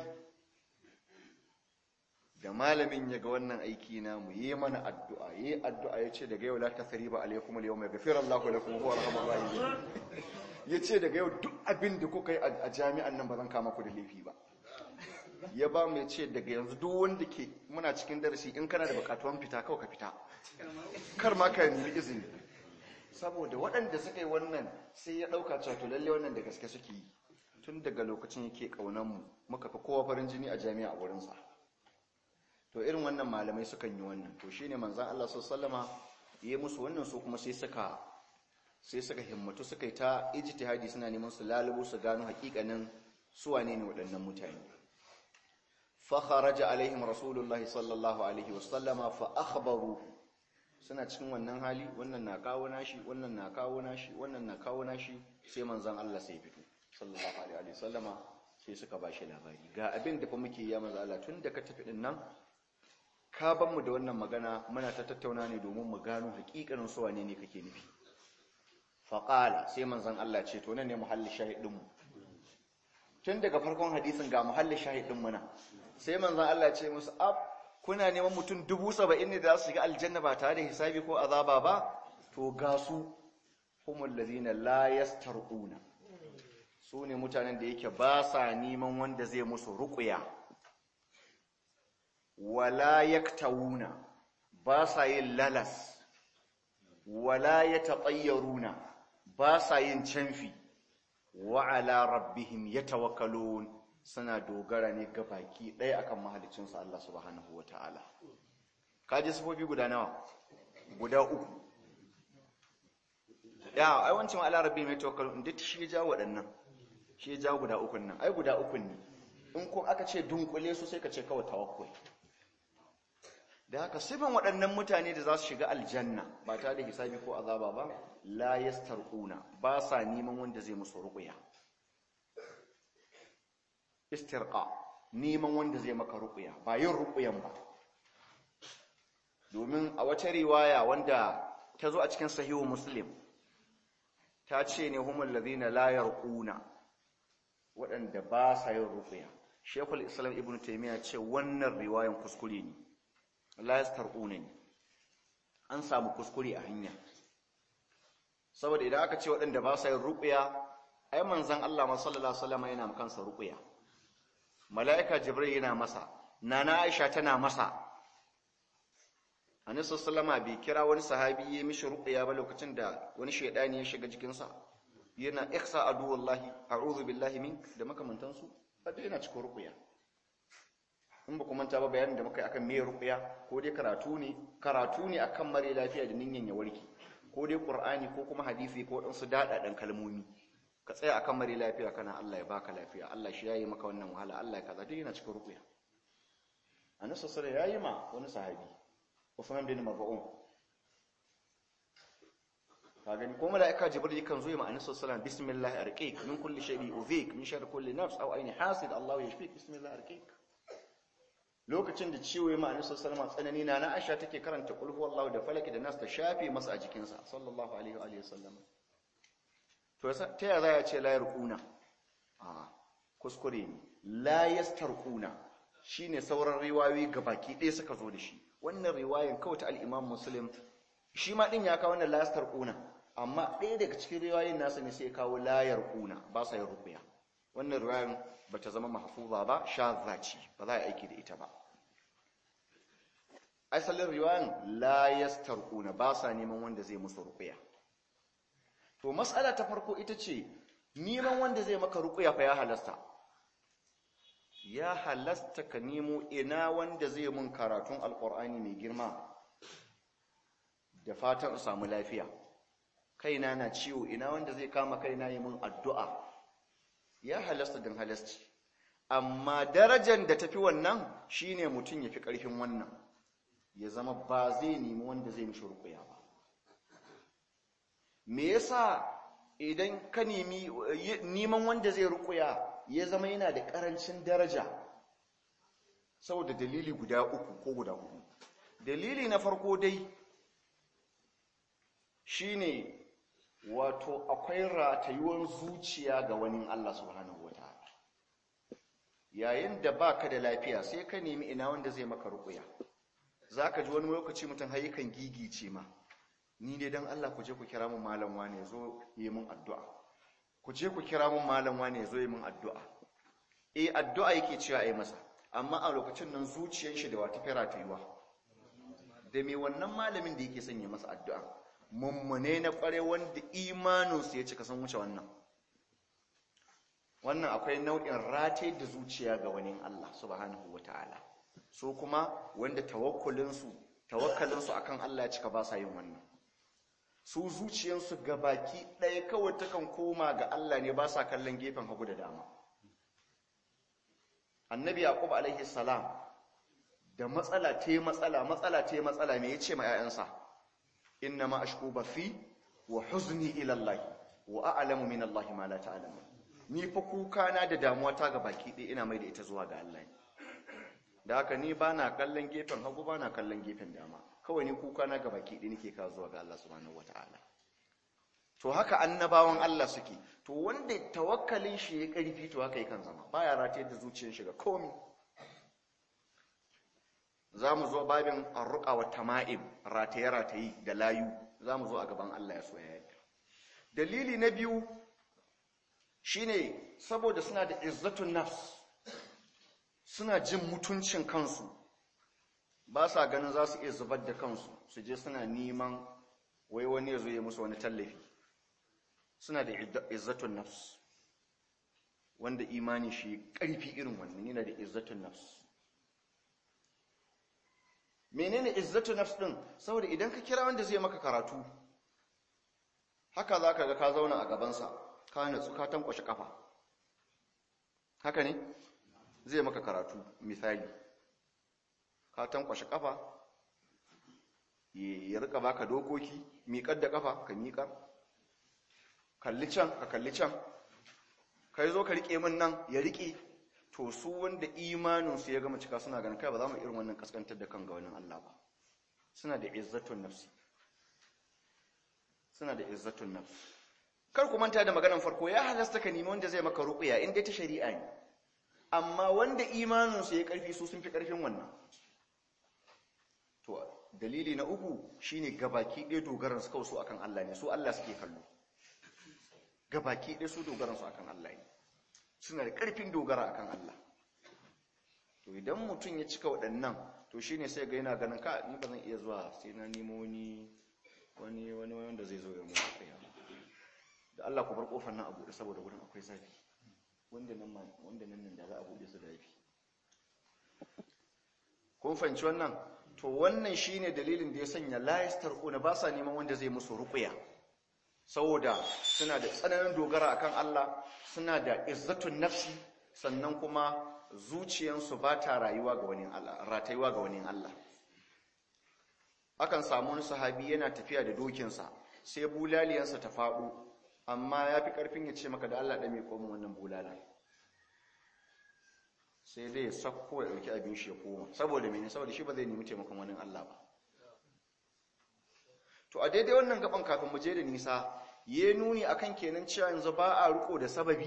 da malamin ya ga wannan aiki na mu yi mana addu'a yi addu'a ya ce daga yau la tasriba alaikum al-yawma yaghfiru Allahu lakum wa arhamur rahimin ya ce daga yau duk abin da kuka yi a jami'an nan ba zan kama ku da laifi ba ya ba mu ya ce daga yanzu duk wanda ke muna cikin darasi in kana da bukatuwan fita kawai ka fita kar ma ka nemi izini saboda waɗanda suka yi wannan sai ya ɗauka cewa to lalle wannan da gaske suke yi tun daga lokacin yake ƙaunar mu muka fi kowa farin jini a jami'a a wurinsa to irin wannan malamai sukan yi wannan to shine manzon Allah sallallahu alaihi yi musu wannan su kuma sai suka sai suka himmatu suka yi ta ijtihadi suna neman su lalubo su gano hakikanin su wane ne waɗannan mutane fa kharaja alaihim rasulullahi sallallahu alaihi wasallama fa akhbaru suna cikin wannan hali wannan na kawo nashi wannan na kawo nashi wannan na kawo nashi sai manzon Allah sai fito sallallahu alaihi wasallama sai suka bashi labari ga abin da fa muke ya manzon Allah tun da ka tafi din nan ka ban mu da wannan magana muna ta tattauna ne domin mu gano hakikanin su wane ne kake nufi faƙala sai manzan Allah ce to nan ne muhalli shahidinmu tun daga farkon hadisin ga muhalli shahidinmu na sai manzan Allah ce musu ab kuna neman mutum dubu saba'in ne da za su shiga aljanna ba tare da hisabi ko azaba ba to ga su humul lazina la yastarquna su ne mutanen da yake ba sa neman wanda zai musu ruqya wala yaktawuna ba sa yin lalas wala yataṭayyaruna ba sa yin canfi wa ala rabbihim yatawakkalun suna dogara ne ga baki ɗaya akan mahalicin su Allah subhanahu wataala kaji sifofi guda nawa guda uku ya ai wancin ala rabbihim yatawakkalun duk shi ya jawo waɗannan shi ya jawo guda ukun nan ai guda ukun ne in ko aka ce dunkule su sai ka ce kawai tawakkul da haka sifan waɗannan mutane da za su shiga aljanna ba tare da hisabi ko azaba ba la yastarquna ba sa neman wanda zai musu ruqya istirqa neman wanda zai maka ruqya ba yin ruqyan ba domin a wata riwaya wanda ta zo a cikin sahihu muslim ta ce ne humul ladina la yarquna waɗanda ba sa yin ruqya shekul islam ibnu taymiya ce wannan riwayan kuskure ne la yastarquna ne an samu kuskure a hanya saboda idan aka ce waɗanda ba sa yin ruqya ai manzon Allah ma sallallahu alaihi wasallam yana kansa ruqya malaika jibril yana masa nana aisha tana masa annabi sallallahu alaihi bai kira wani sahabi ya mishi ruqya ba lokacin da wani shaydani ya shiga jikinsa yana ihsa adu wallahi a'udhu billahi mink da makamantansu hada yana cikin ruqya in ba ku manta ba bayanin da muka yi akan me ruqya ko dai karatu ne karatu ne akan mare lafiya da ninyan ya warke ko dai qur'ani ko kuma hadisi ko dan su dada dan kalmomi ka tsaya akan mare lafiya kana Allah ya baka lafiya Allah shi yayi maka wannan wahala Allah ya kaza dai yana cikin ruqya annabi sallallahu alaihi yayi ma wani sahabi Uthman bin Maf'un ka gani ko mala'ika jibril kan zo ya ma'anar sallallahu bismillah arqiq min kulli shay'in udhik min sharri kulli nafs aw ayni hasid Allah yashfik bismillah arqiq lokacin da ciwo ya ma'anar sallallahu tsanani na na Aisha take karanta qul huwallahu da falaki da nas ta shafe masa a jikinsa sallallahu alaihi wa alihi wasallam to ta ya za ya ce la yarquna a kuskure ne la yastarquna shine sauran riwayoyi gabaki ɗaya suka zo da shi wannan riwayan kawai ta al-Imam Muslim shi ma din ya kawo wannan la yastarquna amma ɗaya daga cikin riwayoyin nasa ne sai ya kawo la yarquna ba sa yin ruqya wannan riwayan bata zama mahfuza ba shadha ce ba za a aiki da ita ba asalin riwayan la yastarquna ba sa neman wanda zai musu ruqya to mas'ala ta farko ita ce neman wanda zai maka ruqya fa ya halasta ya halasta ka nemo ina wanda zai mun karatun alqur'ani mai girma da fatan in samu lafiya kaina na ciwo ina wanda zai kama kaina yi mun addu'a ya halasta din halasci amma darajar da tafi wannan shine mutum ya fi ƙarfin wannan ya zama ba zai nemi wanda zai mishi rukuya ba me yasa idan ka nemi neman wanda zai rukuya ya zama yana da ƙarancin daraja saboda dalili guda uku ko guda hudu dalili na farko dai shine wato akwai ratayuwar zuciya ga wani Allah subhanahu wataala yayin da baka da lafiya sai ka nemi ina wanda zai maka rukuya zaka ji wani lokaci mutum har yakan gigice ma ni dai dan Allah ku je ku kira mun malam wane yazo yi mun addu'a ku je ku kira mun malam wane yazo yi mun addu'a eh addu'a yake cewa ai masa amma a lokacin nan zuciyar shi da wata fara tayuwa da me wannan malamin da yake sanya masa addu'a mummune na kware wanda imaninsu ya cika san wuce wannan wannan akwai nau'in rataye da zuciya ga wani Allah subhanahu ta'ala. so kuma wanda tawakkulinsu tawakkalinsu akan Allah ya cika ba sa yin wannan su zuciyansu baki ɗaya kawai takan koma ga Allah ne ba sa kallon gefen hagu da dama annabi yaqub alaihi salam da matsala te matsala matsala te matsala me yace ma 'ya'yansa inna ma ashku bathi wa huzni ila Allah wa a'lamu min Allah ma la ta'lamu ni fa kuka na da damuwa ta ga baki ɗaya ina mai da ita zuwa ga Allah da haka ni bana kallon gefen hagu bana kallon gefen dama kawai ni kuka na ga baki ɗaya nake kawo zuwa ga Allah subhanahu wata'ala to haka annabawan Allah suke to wanda tawakkalin shi ya karfi to haka yakan zama baya rataye da zuciyar shi ga komai za mu zo babin arruƙa wa tama'im rataye-rataye da layu za mu zo a gaban Allah ya so ya yadda dalili na biyu shine saboda suna da izzatun nafs suna jin mutuncin kansu ba sa ganin za su iya zubar da kansu su je suna neman wai wani ya zo ya musu wani tallafi suna da izzatun nafs wanda imani shi ƙarfi irin wannan yana da izzatun nafs menene izzatu nafs din saboda idan ka kira wanda zai maka karatu haka zaka ga ka zauna a gabansa ka natsu ka tankwashe kafa haka ne zai maka karatu misali ka tankwashe kafa ya rika baka dokoki miƙar da kafa ka miƙar kalli can ka kalli can kai zo ka rike min nan ya rike to su wanda imaninsu ya gama cika suna ganin kai ba za mu irin wannan kaskantar da kan ga wani Allah ba suna da izzatun nafsi suna da izzatun nafsi kar ku manta da maganar farko ya halasta ka nemi wanda zai maka ruqya in dai ta shari'a ne amma wanda imaninsu ya karfi su sun fi karfin wannan to dalili na uku shine gabaki ɗaya dogaran su kawai su akan Allah ne su Allah suke kallo gabaki ɗaya su dogaran su akan Allah ne suna da ƙarfin dogara akan Allah to idan mutum ya cika waɗannan to shine sai ga yana ganin ka ni ba zan iya zuwa sai na nemo wani wani wani wanda zai zo ya mu kai da Allah ku bar kofar nan a buɗe saboda gurin akwai zafi wanda nan wanda nan nan da za a buɗe su da yafi kun fahimci wannan to wannan shine dalilin da ya sanya la yastarquna ba sa neman wanda zai musu ruqya saboda suna da tsananin dogara akan Allah suna da izzatun nafsi sannan kuma zuciyansu ba ta rayuwa ga wani Allah ratayuwa ga wani Allah akan samu wani sahabi yana tafiya da dokinsa sai bulaliyansa ta faɗo amma ya fi ƙarfin ya ce maka da Allah ɗame komin wannan bulala sai dai ya sakko ya ɗauki abin shi ya koma saboda mene saboda shi ba zai nemi taimakon wani Allah ba to a daidai wannan gaban kafin mu je da nisa ya nuni akan kenan cewa yanzu ba a riko da sababi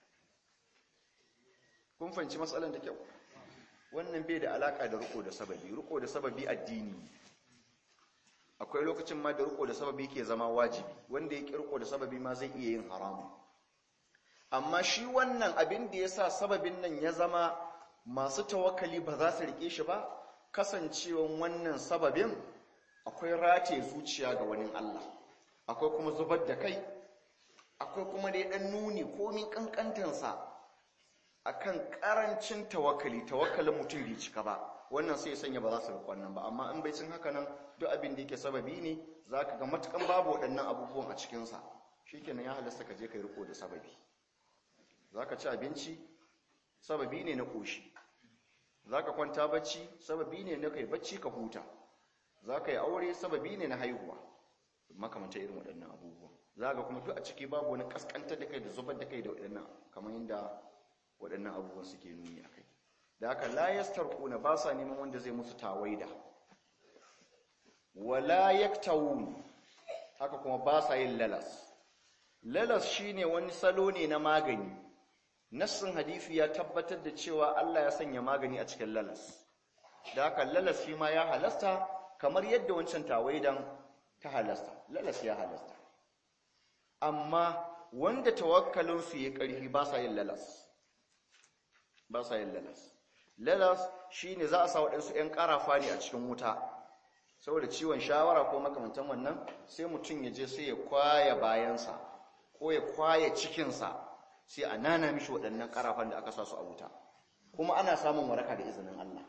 kun fahimci matsalan da kyau wannan bai da alaka da riko da sababi riko da sababi addini akwai lokacin ma da riko da sababi ke zama wajibi wanda ya riko da sababi ma zai iya yin haramu amma shi wannan abin da ya sa sababin nan ya zama masu tawakkali ba za su rike shi ba kasancewan wannan sababin akwai rataye zuciya ga wani Allah akwai kuma zubar da kai akwai kuma dai dan nuni komin kankantansa akan karancin tawakkali tawakkalin mutum bai cika ba wannan sai sanya ba za su rufe wannan ba amma in bai cin haka nan duk abin da yake sababi ne zaka ga matukan babu waɗannan abubuwan a cikin sa shikenan ya halasta ka je kai riko da sababi zaka ci abinci sababi ne na koshi zaka kwanta bacci sababi ne na kai bacci ka huta zaka yi aure sababi ne na haihuwa makamanta irin waɗannan abubuwan zaka kuma duk a ciki babu wani kaskantar da kai da zubar da kai da waɗannan kamar yadda waɗannan abubuwan suke nuni a kai da haka layastar kuna ba sa neman wanda zai musu tawaida wala yaktawun haka kuma ba sa yin lalas lalas shine wani salo ne na magani nassin hadisi ya tabbatar da cewa Allah ya sanya magani a cikin lalas da haka lalas shi ma ya halasta kamar yadda wancan tawaidan ta halasta lalas ya halasta amma wanda tawakkalinsu ya ƙarfi ba sa yin lalas ba sa yin lalas lalas shi ne za a sa waɗansu 'yan ƙarafa ne a cikin wuta saboda ciwon shawara ko makamantan wannan sai mutum ya je sai ya kwaya bayansa ko ya kwaya cikinsa sai a nana mishi waɗannan ƙarafan da aka sa su a wuta kuma ana samun waraka da izinin Allah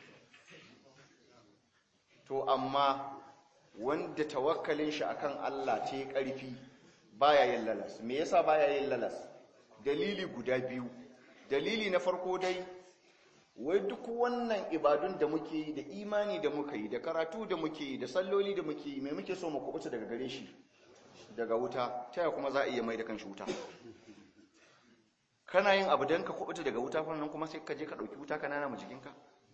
to amma wanda tawakkalin shi akan Allah ta yi ƙarfi baya yin lalas me yasa baya yin lalas dalili guda biyu dalili na farko dai wai duk wannan ibadun da muke yi da imani da muka yi da karatu da muke yi da salloli da muke yi mai muke so mu kubuta daga gare shi daga wuta ta ya kuma za a iya mai da kanshi wuta kana yin abu don ka kubuta daga wuta fannan kuma sai ka je ka ɗauki wuta ka nana mu jikinka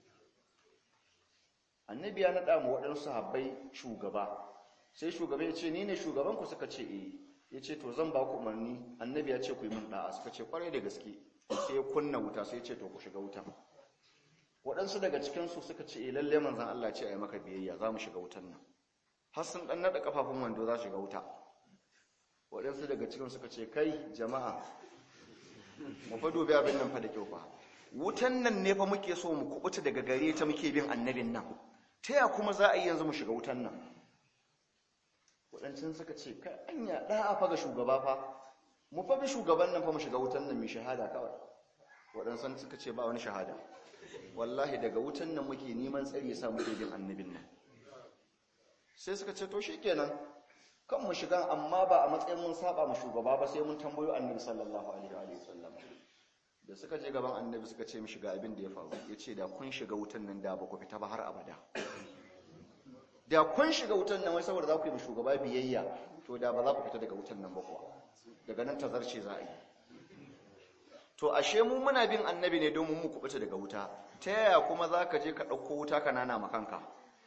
annabi ya naɗa mu waɗansu sahabbai shugaba sai shugaba ya ce ni ne shugabanku suka ce eh ya ce to zan ba ku umarni annabi ya ce ku yi min ɗa'a suka ce kwarai da gaske sai ya kunna wuta sai ya ce to ku shiga wuta waɗansu daga cikinsu suka ce lalle manzan Allah ce a yi maka biyayya za mu shiga wutan nan har sun ɗan naɗa ƙafafun wando za shiga wuta waɗansu daga cikin suka ce kai jama'a mu fa dubi abin nan fa da kyau fa wutan nan ne fa muke so mu kubuta daga gare ta muke bin annabin nan ta ya kuma za a yi yanzu mu shiga wutan nan waɗancan suka ce kai anya ɗa'a fa ga shugaba fa mu fa bi shugaban nan fa mu shiga wutan nan mai shahada kawai waɗansan suka ce ba wani shahada wallahi daga wutan nan muke neman tsari ya sa muke bin annabin nan sai suka ce to shikenan kan mu shiga amma ba a matsayin mun saba mu shugaba ba sai mun tambayo annabi sallallahu alaihi wa sallam da suka je gaban annabi suka ce mu shiga abin da ya faru yace da kun shiga wutan nan da ba ku fita ba har abada da kun shiga wutan nan wai saboda za ku yi mu shugaba biyayya to da ba za ku fita daga wutan nan ba kuwa daga nan tazarce za a yi to ashe mu muna bin annabi ne domin mu kubuta daga wuta ta yaya kuma za ka je ka ɗauko wuta ka nana makanka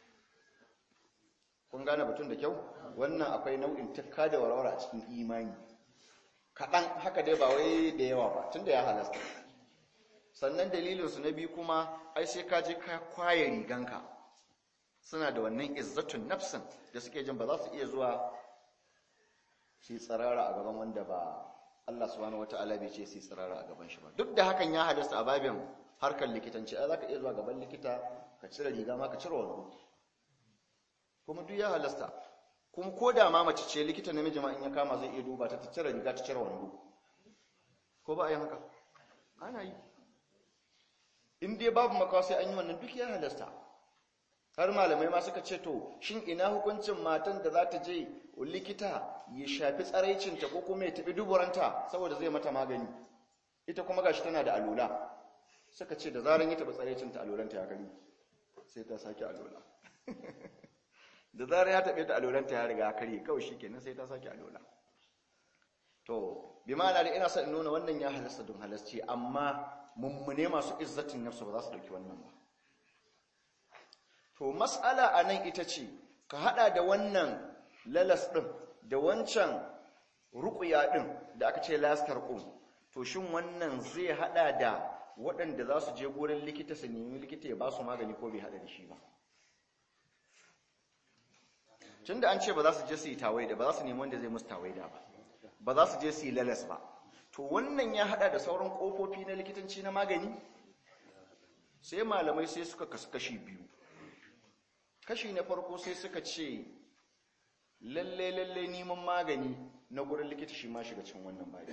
kun gane batun da kyau wannan akwai nau'in tukka da warware a cikin imani kaɗan haka dai ba wai da yawa ba tun da ya halasta sannan dalilinsu na biyu kuma ai sai ka je ka kwaye riganka suna da wannan izzatun nafsin da suke jin ba za su iya zuwa shi tsarara a gaban wanda ba Allah subhanahu wataala bai ce sai tsirara a gaban shi ba duk da hakan ya halasta a babin harkar likitanci ai zaka iya zuwa gaban likita ka cire riga ma ka cire wando kuma duk ya halasta kuma ko da ma mace ce likita namiji ma in ya kama zai iya duba ta ta cire riga ta cire wando ko ba a yi haka ana yi in dai babu makawa sai an yi wannan duk ya halasta har malamai ma suka ce to shin ina hukuncin matan da za ta je likita ya shafi tsaraicinta ko kuma ya tafi duburanta saboda zai mata magani ita kuma gashi tana da alula suka ce da zaran ya tafi tsaraicinta alulanta ya gani sai ta sake alula da zarar ya taɓe ta alolanta ya riga karye kawai shi kenan sai ta sake alola to bi ma'ana da ina son in nuna wannan ya halasta don halasci amma mummune masu izzatin nafsu ba za su ɗauki wannan ba to mas'ala a nan ita ce ka haɗa da wannan lalas ɗin da wancan ruƙuya ɗin da aka ce lastar ƙun to shin wannan zai haɗa da waɗanda za su je gurin likita su nemi likita ya ba su magani ko bai haɗa da shi ba tun da an ce ba za su je su yi tawaida ba za su nemi wanda zai musu tawaida ba ba za su je su yi lalas ba to wannan ya haɗa da sauran ƙofofi na likitanci na magani sai malamai sai suka kasu kashi biyu kashi na farko sai suka ce lalle lalle neman magani na gurin likita shi ma shiga cikin wannan babi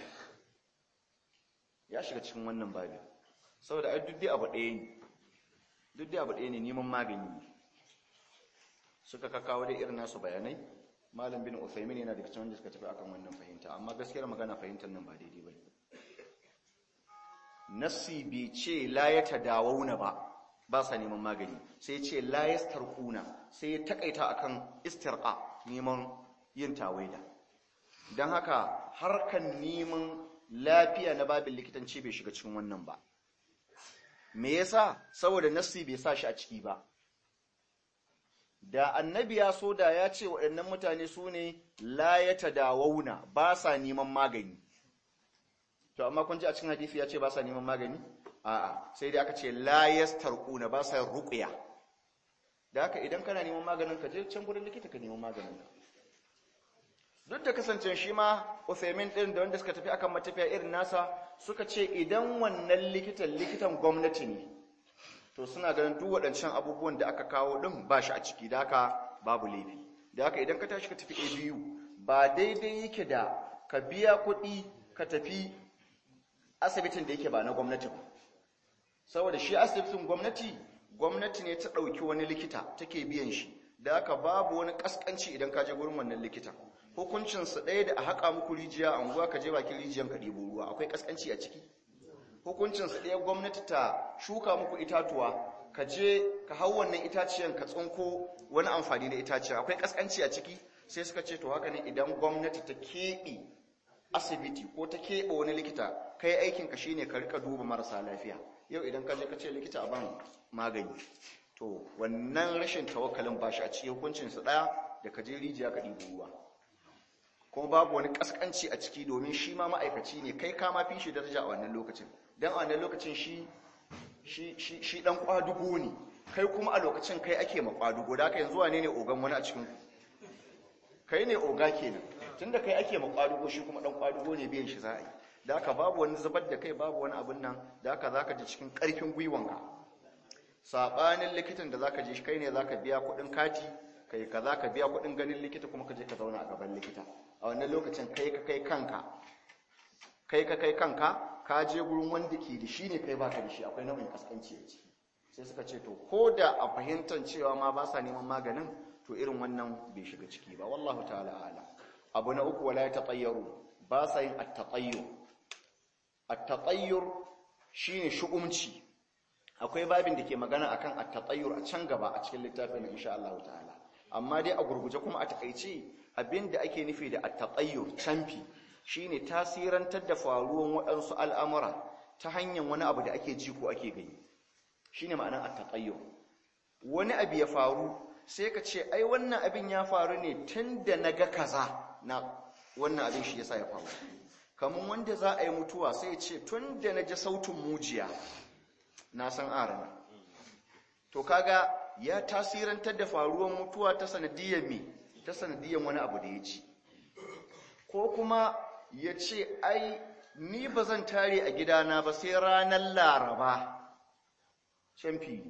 ya shiga cikin wannan babi saboda ai duk dai abu ɗaya ne duk dai abu ɗaya ne neman magani ne suka kakawo dai irin nasu bayanai malam bin Uthaymin yana daga cikin wanda suka tafi akan wannan fahimta amma gaskiyar magana fahimtar nan ba daidai bane nassi bai ce la ya tadawuna ba ba sa neman magani sai ce la yastarquna sai ya takaita akan istirqa neman yin tawaida dan haka harkan neman lafiya na babin likitanci bai shiga cikin wannan ba me yasa saboda nassi bai sa shi a ciki ba da annabi ya so da ya ce waɗannan mutane su ne la ya tadawuna ba sa neman magani to amma kun ji a cikin hadisi ya ce ba sa neman magani a'a sai dai aka ce la yastarquna ba sa ruqya da haka idan kana neman maganin ka je can gurin likita ka neman maganin ka duk da kasance shi ma Uthaymin din da wanda suka tafi akan matafiya irin nasa suka ce idan wannan likitan likitan gwamnati ne to suna ganin duk waɗancan abubuwan da aka kawo din ba shi a ciki da haka babu laifi da haka idan ka tashi ka tafi ABU ba daidai yake da ka biya kuɗi ka tafi asibitin da yake ba na gwamnati ba saboda shi asibitin gwamnati gwamnati ne ta ɗauki wani likita take biyan shi da haka babu wani ƙasƙanci idan ka je gurin wannan likita hukuncinsa ɗaya da a haƙa muku rijiya a unguwa ka je bakin rijiyan ka ɗebo ruwa akwai ƙasƙanci a ciki hukuncinsa ɗaya gwamnati ta shuka muku itatuwa ka je ka hau wannan itaciyan ka tsinko wani amfani da itaciya akwai ƙasƙanci a ciki sai suka ce to haka ne idan gwamnati ta keɓe asibiti ko ta keɓe wani likita kai aikinka shine ka rika duba marasa lafiya yau idan ka je ka ce likita a ban magani to wannan rashin tawakkalin ba shi a cikin hukuncinsa ɗaya da ka je rijiya ka ɗibo ruwa kuma babu wani ƙasƙanci a ciki domin shi ma ma'aikaci ne kai ka ma fi shi daraja a wannan lokacin don a wannan lokacin shi shi ɗan ƙwadugo ne kai kuma a lokacin kai ake ma ƙwadugo da aka yanzu wane ne ogan wani a cikin kai ne oga kenan tunda kai ake ma ƙwadugo shi kuma ɗan ƙwadugo ne biyan shi za a yi da aka babu wani zubar da kai babu wani abin nan da aka za ka ji cikin ƙarfin gwiwanka saɓanin likitan da za ka je shi kai ne za ka biya kuɗin kati kai ka za ka biya kuɗin ganin likita kuma ka je ka zauna a gaban likita a wannan lokacin kai ka kai kanka kai ka kai kanka ka je gurin wanda ke da shi ne kai baka da shi akwai nau'in kaskanci a ciki sai suka ce to ko da a fahimtar cewa ma ba sa neman maganin to irin wannan bai shiga ciki ba wallahu ta'ala ala abu na uku wala ya taƙayyaru ba sa yin at-taqayyur at-taqayyur shine shu'umci akwai babin da ke magana akan at-taqayyur a can gaba a cikin littafin insha Allah ta'ala amma dai a gurguje kuma a takaice abinda ake nufi da at-taqayyur canfi shine tasirantar da faruwan waɗansu al'amura ta hanyar wani abu da ake ji ko ake gani shine ma'anar at-taqayyur wani abu ya faru sai ka ce ai wannan abin ya faru ne tunda naga kaza na wannan abin shi yasa ya faru kamar wanda za a yi mutuwa sai ya ce tunda naji sautin mujiya na san arana to kaga ya tasirantar da faruwan mutuwa ta sanadiyar me ta sanadiyar wani abu da ya ci ko kuma ya ce ai ni ba zan tare a gidana ba sai ranar laraba can fili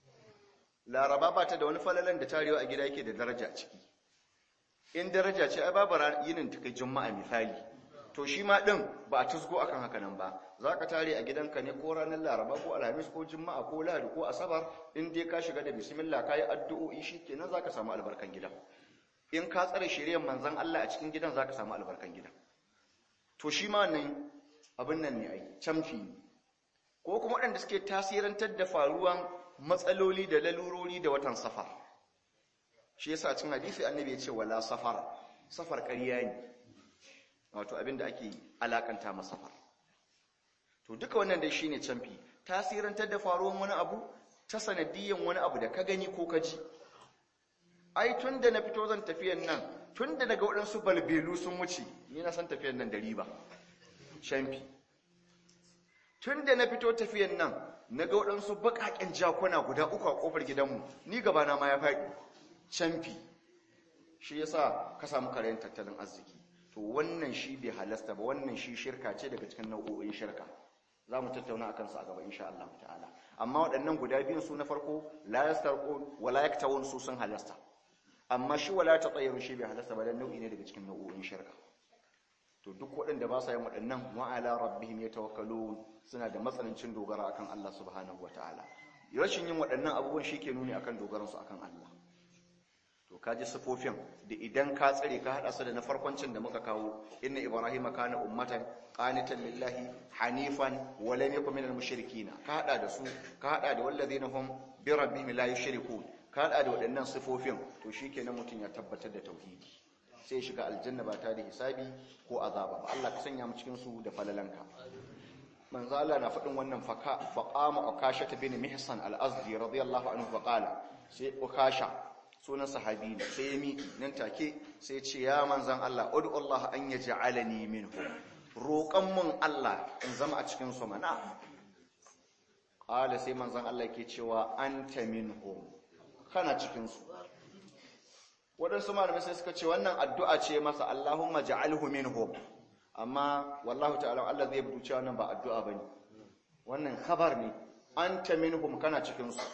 laraba ba ta da wani falalan da tarewa a gida yake da daraja ciki in daraja ce ai babu yinin ta kai juma'a misali to shi ma ɗin ba a tusgo akan haka nan ba za ka tare a gidanka ne ko ranar laraba ko alhamis ko juma'a ko lahadi ko asabar in dai ka shiga da bismillah ka yi addu'o'i shi kenan za ka samu albarkan gidan in ka tsare shirya manzan Allah a cikin gidan za ka samu albarkan gidan to shi ma nan abin nan ne ai camfi ne ko kuma waɗanda suke tasirantar da faruwan matsaloli da lalurori da watan safar shi yasa cin hadisi annabi ya ce wala safar safar ƙarya ne wato abinda ake alakanta masa safar to duka wannan dai shine canfi tasirantar da faruwan wani abu ta sanadiyan wani abu da ka gani ko ka ji ai tunda na fito zan tafiyan nan tunda daga waɗansu balbelu sun wuce ni na san tafiyan nan da riba canfi tunda na fito tafiyan nan na ga waɗansu baƙaƙen jakuna guda uku a ƙofar gidanmu ni gabana ma ya faɗi canfi shi yasa ka samu karayen tattalin arziki to wannan shi bai halasta ba wannan shi shirka ce daga cikin nau'o'in shirka za mu tattauna a kansa a gaba insha Allah ta'ala amma waɗannan guda biyun su na farko la yastarqun wa la yaktawun su sun halasta amma shi wala tatayyaru shi bai halasta ba dan nau'i ne daga cikin nau'o'in shirka to duk waɗanda ba sa yin waɗannan wa ala rabbihim yatawakkalun suna da matsanancin dogara akan Allah subhanahu wataala rashin yin waɗannan abubuwan shi ke nuni akan dogaransu akan Allah to kaji sifofin da idan ka tsare ka hada su da na farkoncin da muka kawo inna ibrahima kana ummatan qanitan lillahi hanifan wa lam yakun minal mushrikeen ka hada da su ka hada da wallazina hum bi rabbihim la yushrikun ka hada da waɗannan sifofin to shikenan mutun ya tabbatar da tauhidi sai shiga aljanna ba ta da hisabi ko azaba ba Allah ka sanya mu cikin su da falalanka manzo Allah na faɗin wannan faka faqama ukasha bin mihsan al-azdi radiyallahu anhu faqala sai ukasha sunan sahabi ne sai ya miƙi nan take sai ce ya manzan Allah udu Allah an ya ja'alani minhu roƙon mun Allah in zama a cikin su mana qala sai manzan Allah yake cewa anta minhum kana cikin su waɗansu malamai sai suka ce wannan addu'a ce masa Allahumma ja'alhu minhum amma wallahu ta'ala Allah zai buɗe cewa wannan ba addu'a bane wannan khabar ne anta minhum kana cikin su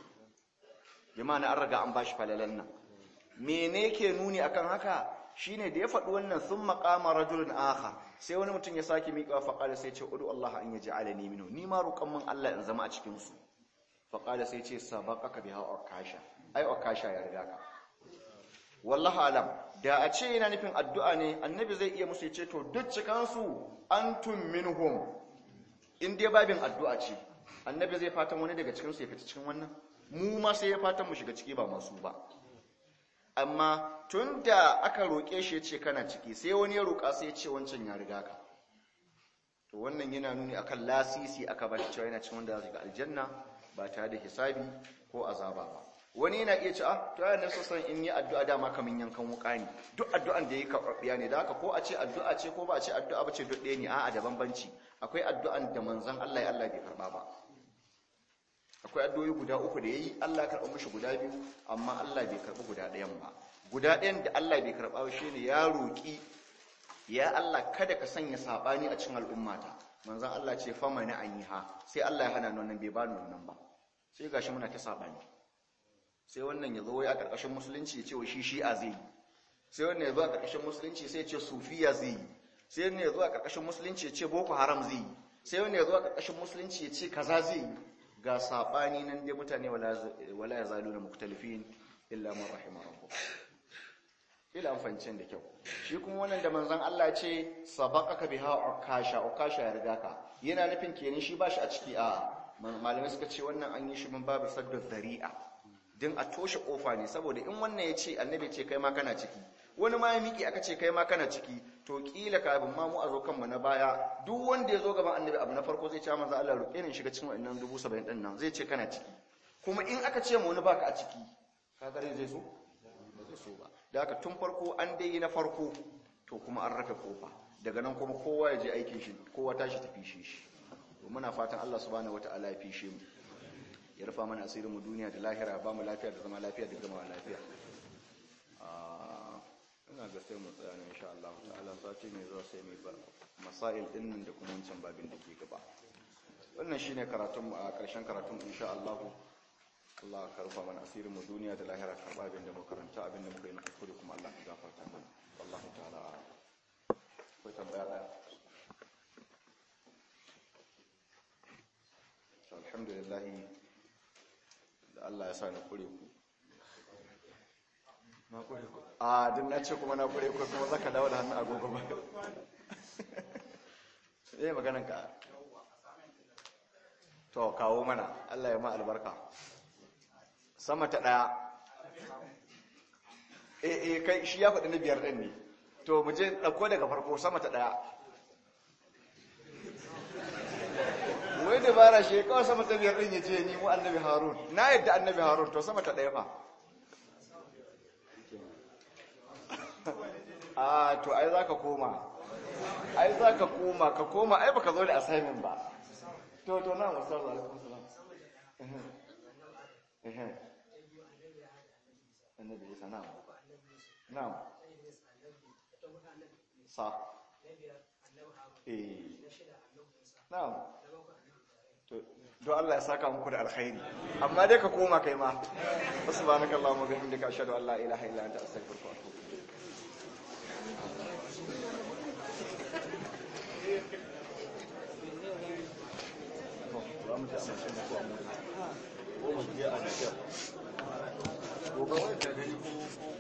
bi ma'ana an riga an bashi falalan nan mene ke nuni akan haka shine da ya faɗi wannan sun maƙama rajulun akha sai wani mutum ya sake miƙa faƙala sai ce udu Allah an yaj'alani minhu ni ma roƙon min Allah in zama a cikin su faƙala sai ce sabaqaka biha ukasha ai ukasha ya riga ka wallahi alam da a ce yana nufin addu'a ne annabi zai iya musu ce to duk cikan su antum minhum in dai babin addu'a ce annabi zai fatan wani daga cikin su ya fita cikin wannan mu ma sai ya fatan mu shiga ciki ba masu ba amma tun da aka roƙe shi ya ce kana ciki sai wani ya roƙa sai ya ce wancan ya riga ka to wannan yana nuni akan lasisi aka ba shi cewa yana cikin wanda za su ga aljanna ba tare da hisabi ko azaba ba wani yana iya ce ah to yana so san in yi addu'a dama kamin yankan wuka ne duk addu'an da yi karɓiya ne da haka ko a ce addu'a ce ko ba a ce addu'a ba ce duk ɗaya ne a'a da bambanci akwai addu'an da manzon Allah ya Allah bai karɓa ba akwai addu'o'i guda uku da yayi Allah ya karɓa mishi guda biyu amma Allah bai karɓi guda ɗayan ba guda ɗayan da Allah bai karɓa ba shine ya roƙi ya Allah kada ka sanya sabani a cikin al'ummata manzon Allah ce fa mana an yi ha sai Allah ya hana wannan bai bani wannan ba sai gashi muna ta sabani sai wannan ya zo wai a ƙarƙashin musulunci ya ce wa shi shi'a zai yi sai wannan ya zo a ƙarƙashin musulunci sai ya ce sufiya zai yi sai wannan ya zo a ƙarƙashin musulunci ya ce boko haram zai yi sai wannan ya zo a ƙarƙashin musulunci ya ce kaza zai yi ga saɓani nan dai mutane wala ya zalu na muktalifin illa man rahima rabbuh ila an fahimci da kyau shi kuma wannan da manzon Allah ce sabaqaka biha ukasha ukasha ya riga ka yana nufin kenan shi bashi a ciki a malamai suka ce wannan an yi shi mun babu saddu zari'a din a toshe kofa ne saboda in wannan ya ce annabi ce kai ma kana ciki wani ma ya miki aka ce kai ma kana ciki to kila kafin ma mu a zo kanmu na baya duk wanda ya zo gaban annabi abu na farko zai ce manzo Allah roƙe ni shiga cikin wannan 70 din nan zai ce kana ciki kuma in aka ce mu wani baka a ciki kaga zai so ba zai so ba da haka tun farko an dai na farko to kuma an raka kofa daga nan kuma kowa ya je aikin shi kowa tashi tafi shi shi muna fatan Allah subhanahu wataala ya fishe mu ya rufa mana asirin mu duniya da lahira ba mu lafiya da zama lafiya da gama lafiya ina ga sai mu tsaya ne insha Allah ta'ala sati mai zuwa sai mai bar masail din nan da kuma wancan babin da ke gaba wannan shine karatun mu a ƙarshen karatun insha Allah Allah ka rufa mana asirin mu duniya da lahira karba abin da muka karanta abin da muka yi na kuskure kuma Allah ka gafarta mana Allah ta'ala akwai tambaya daya alhamdulillah da Allah ya sa ni kure ku na kure ku a din na ce kuma na kure ku kuma zaka dawo da hannun agogo ba eh maganan ka to kawo mana Allah ya ma albarka sama ta daya eh eh kai shi ya faɗi na biyar ɗin ne to mu je ɗauko daga farko sama ta ɗaya wai dabara shi kawai sama ta biyar ɗin ya ce ni mu annabi harun na yadda annabi harun to sama ta ɗaya fa a to ai za ka koma ai za ka koma ka koma ai baka zo da assignment ba to to na musa da alaikum salam annabi isa na'am na'am sa eh na'am to do Allah ya saka muku da alkhairi amma dai ka koma kai ma subhanakallahumma wa bihamdika ashhadu an la ilaha illa anta astaghfiruka wa atubu gobe wani ta gani ko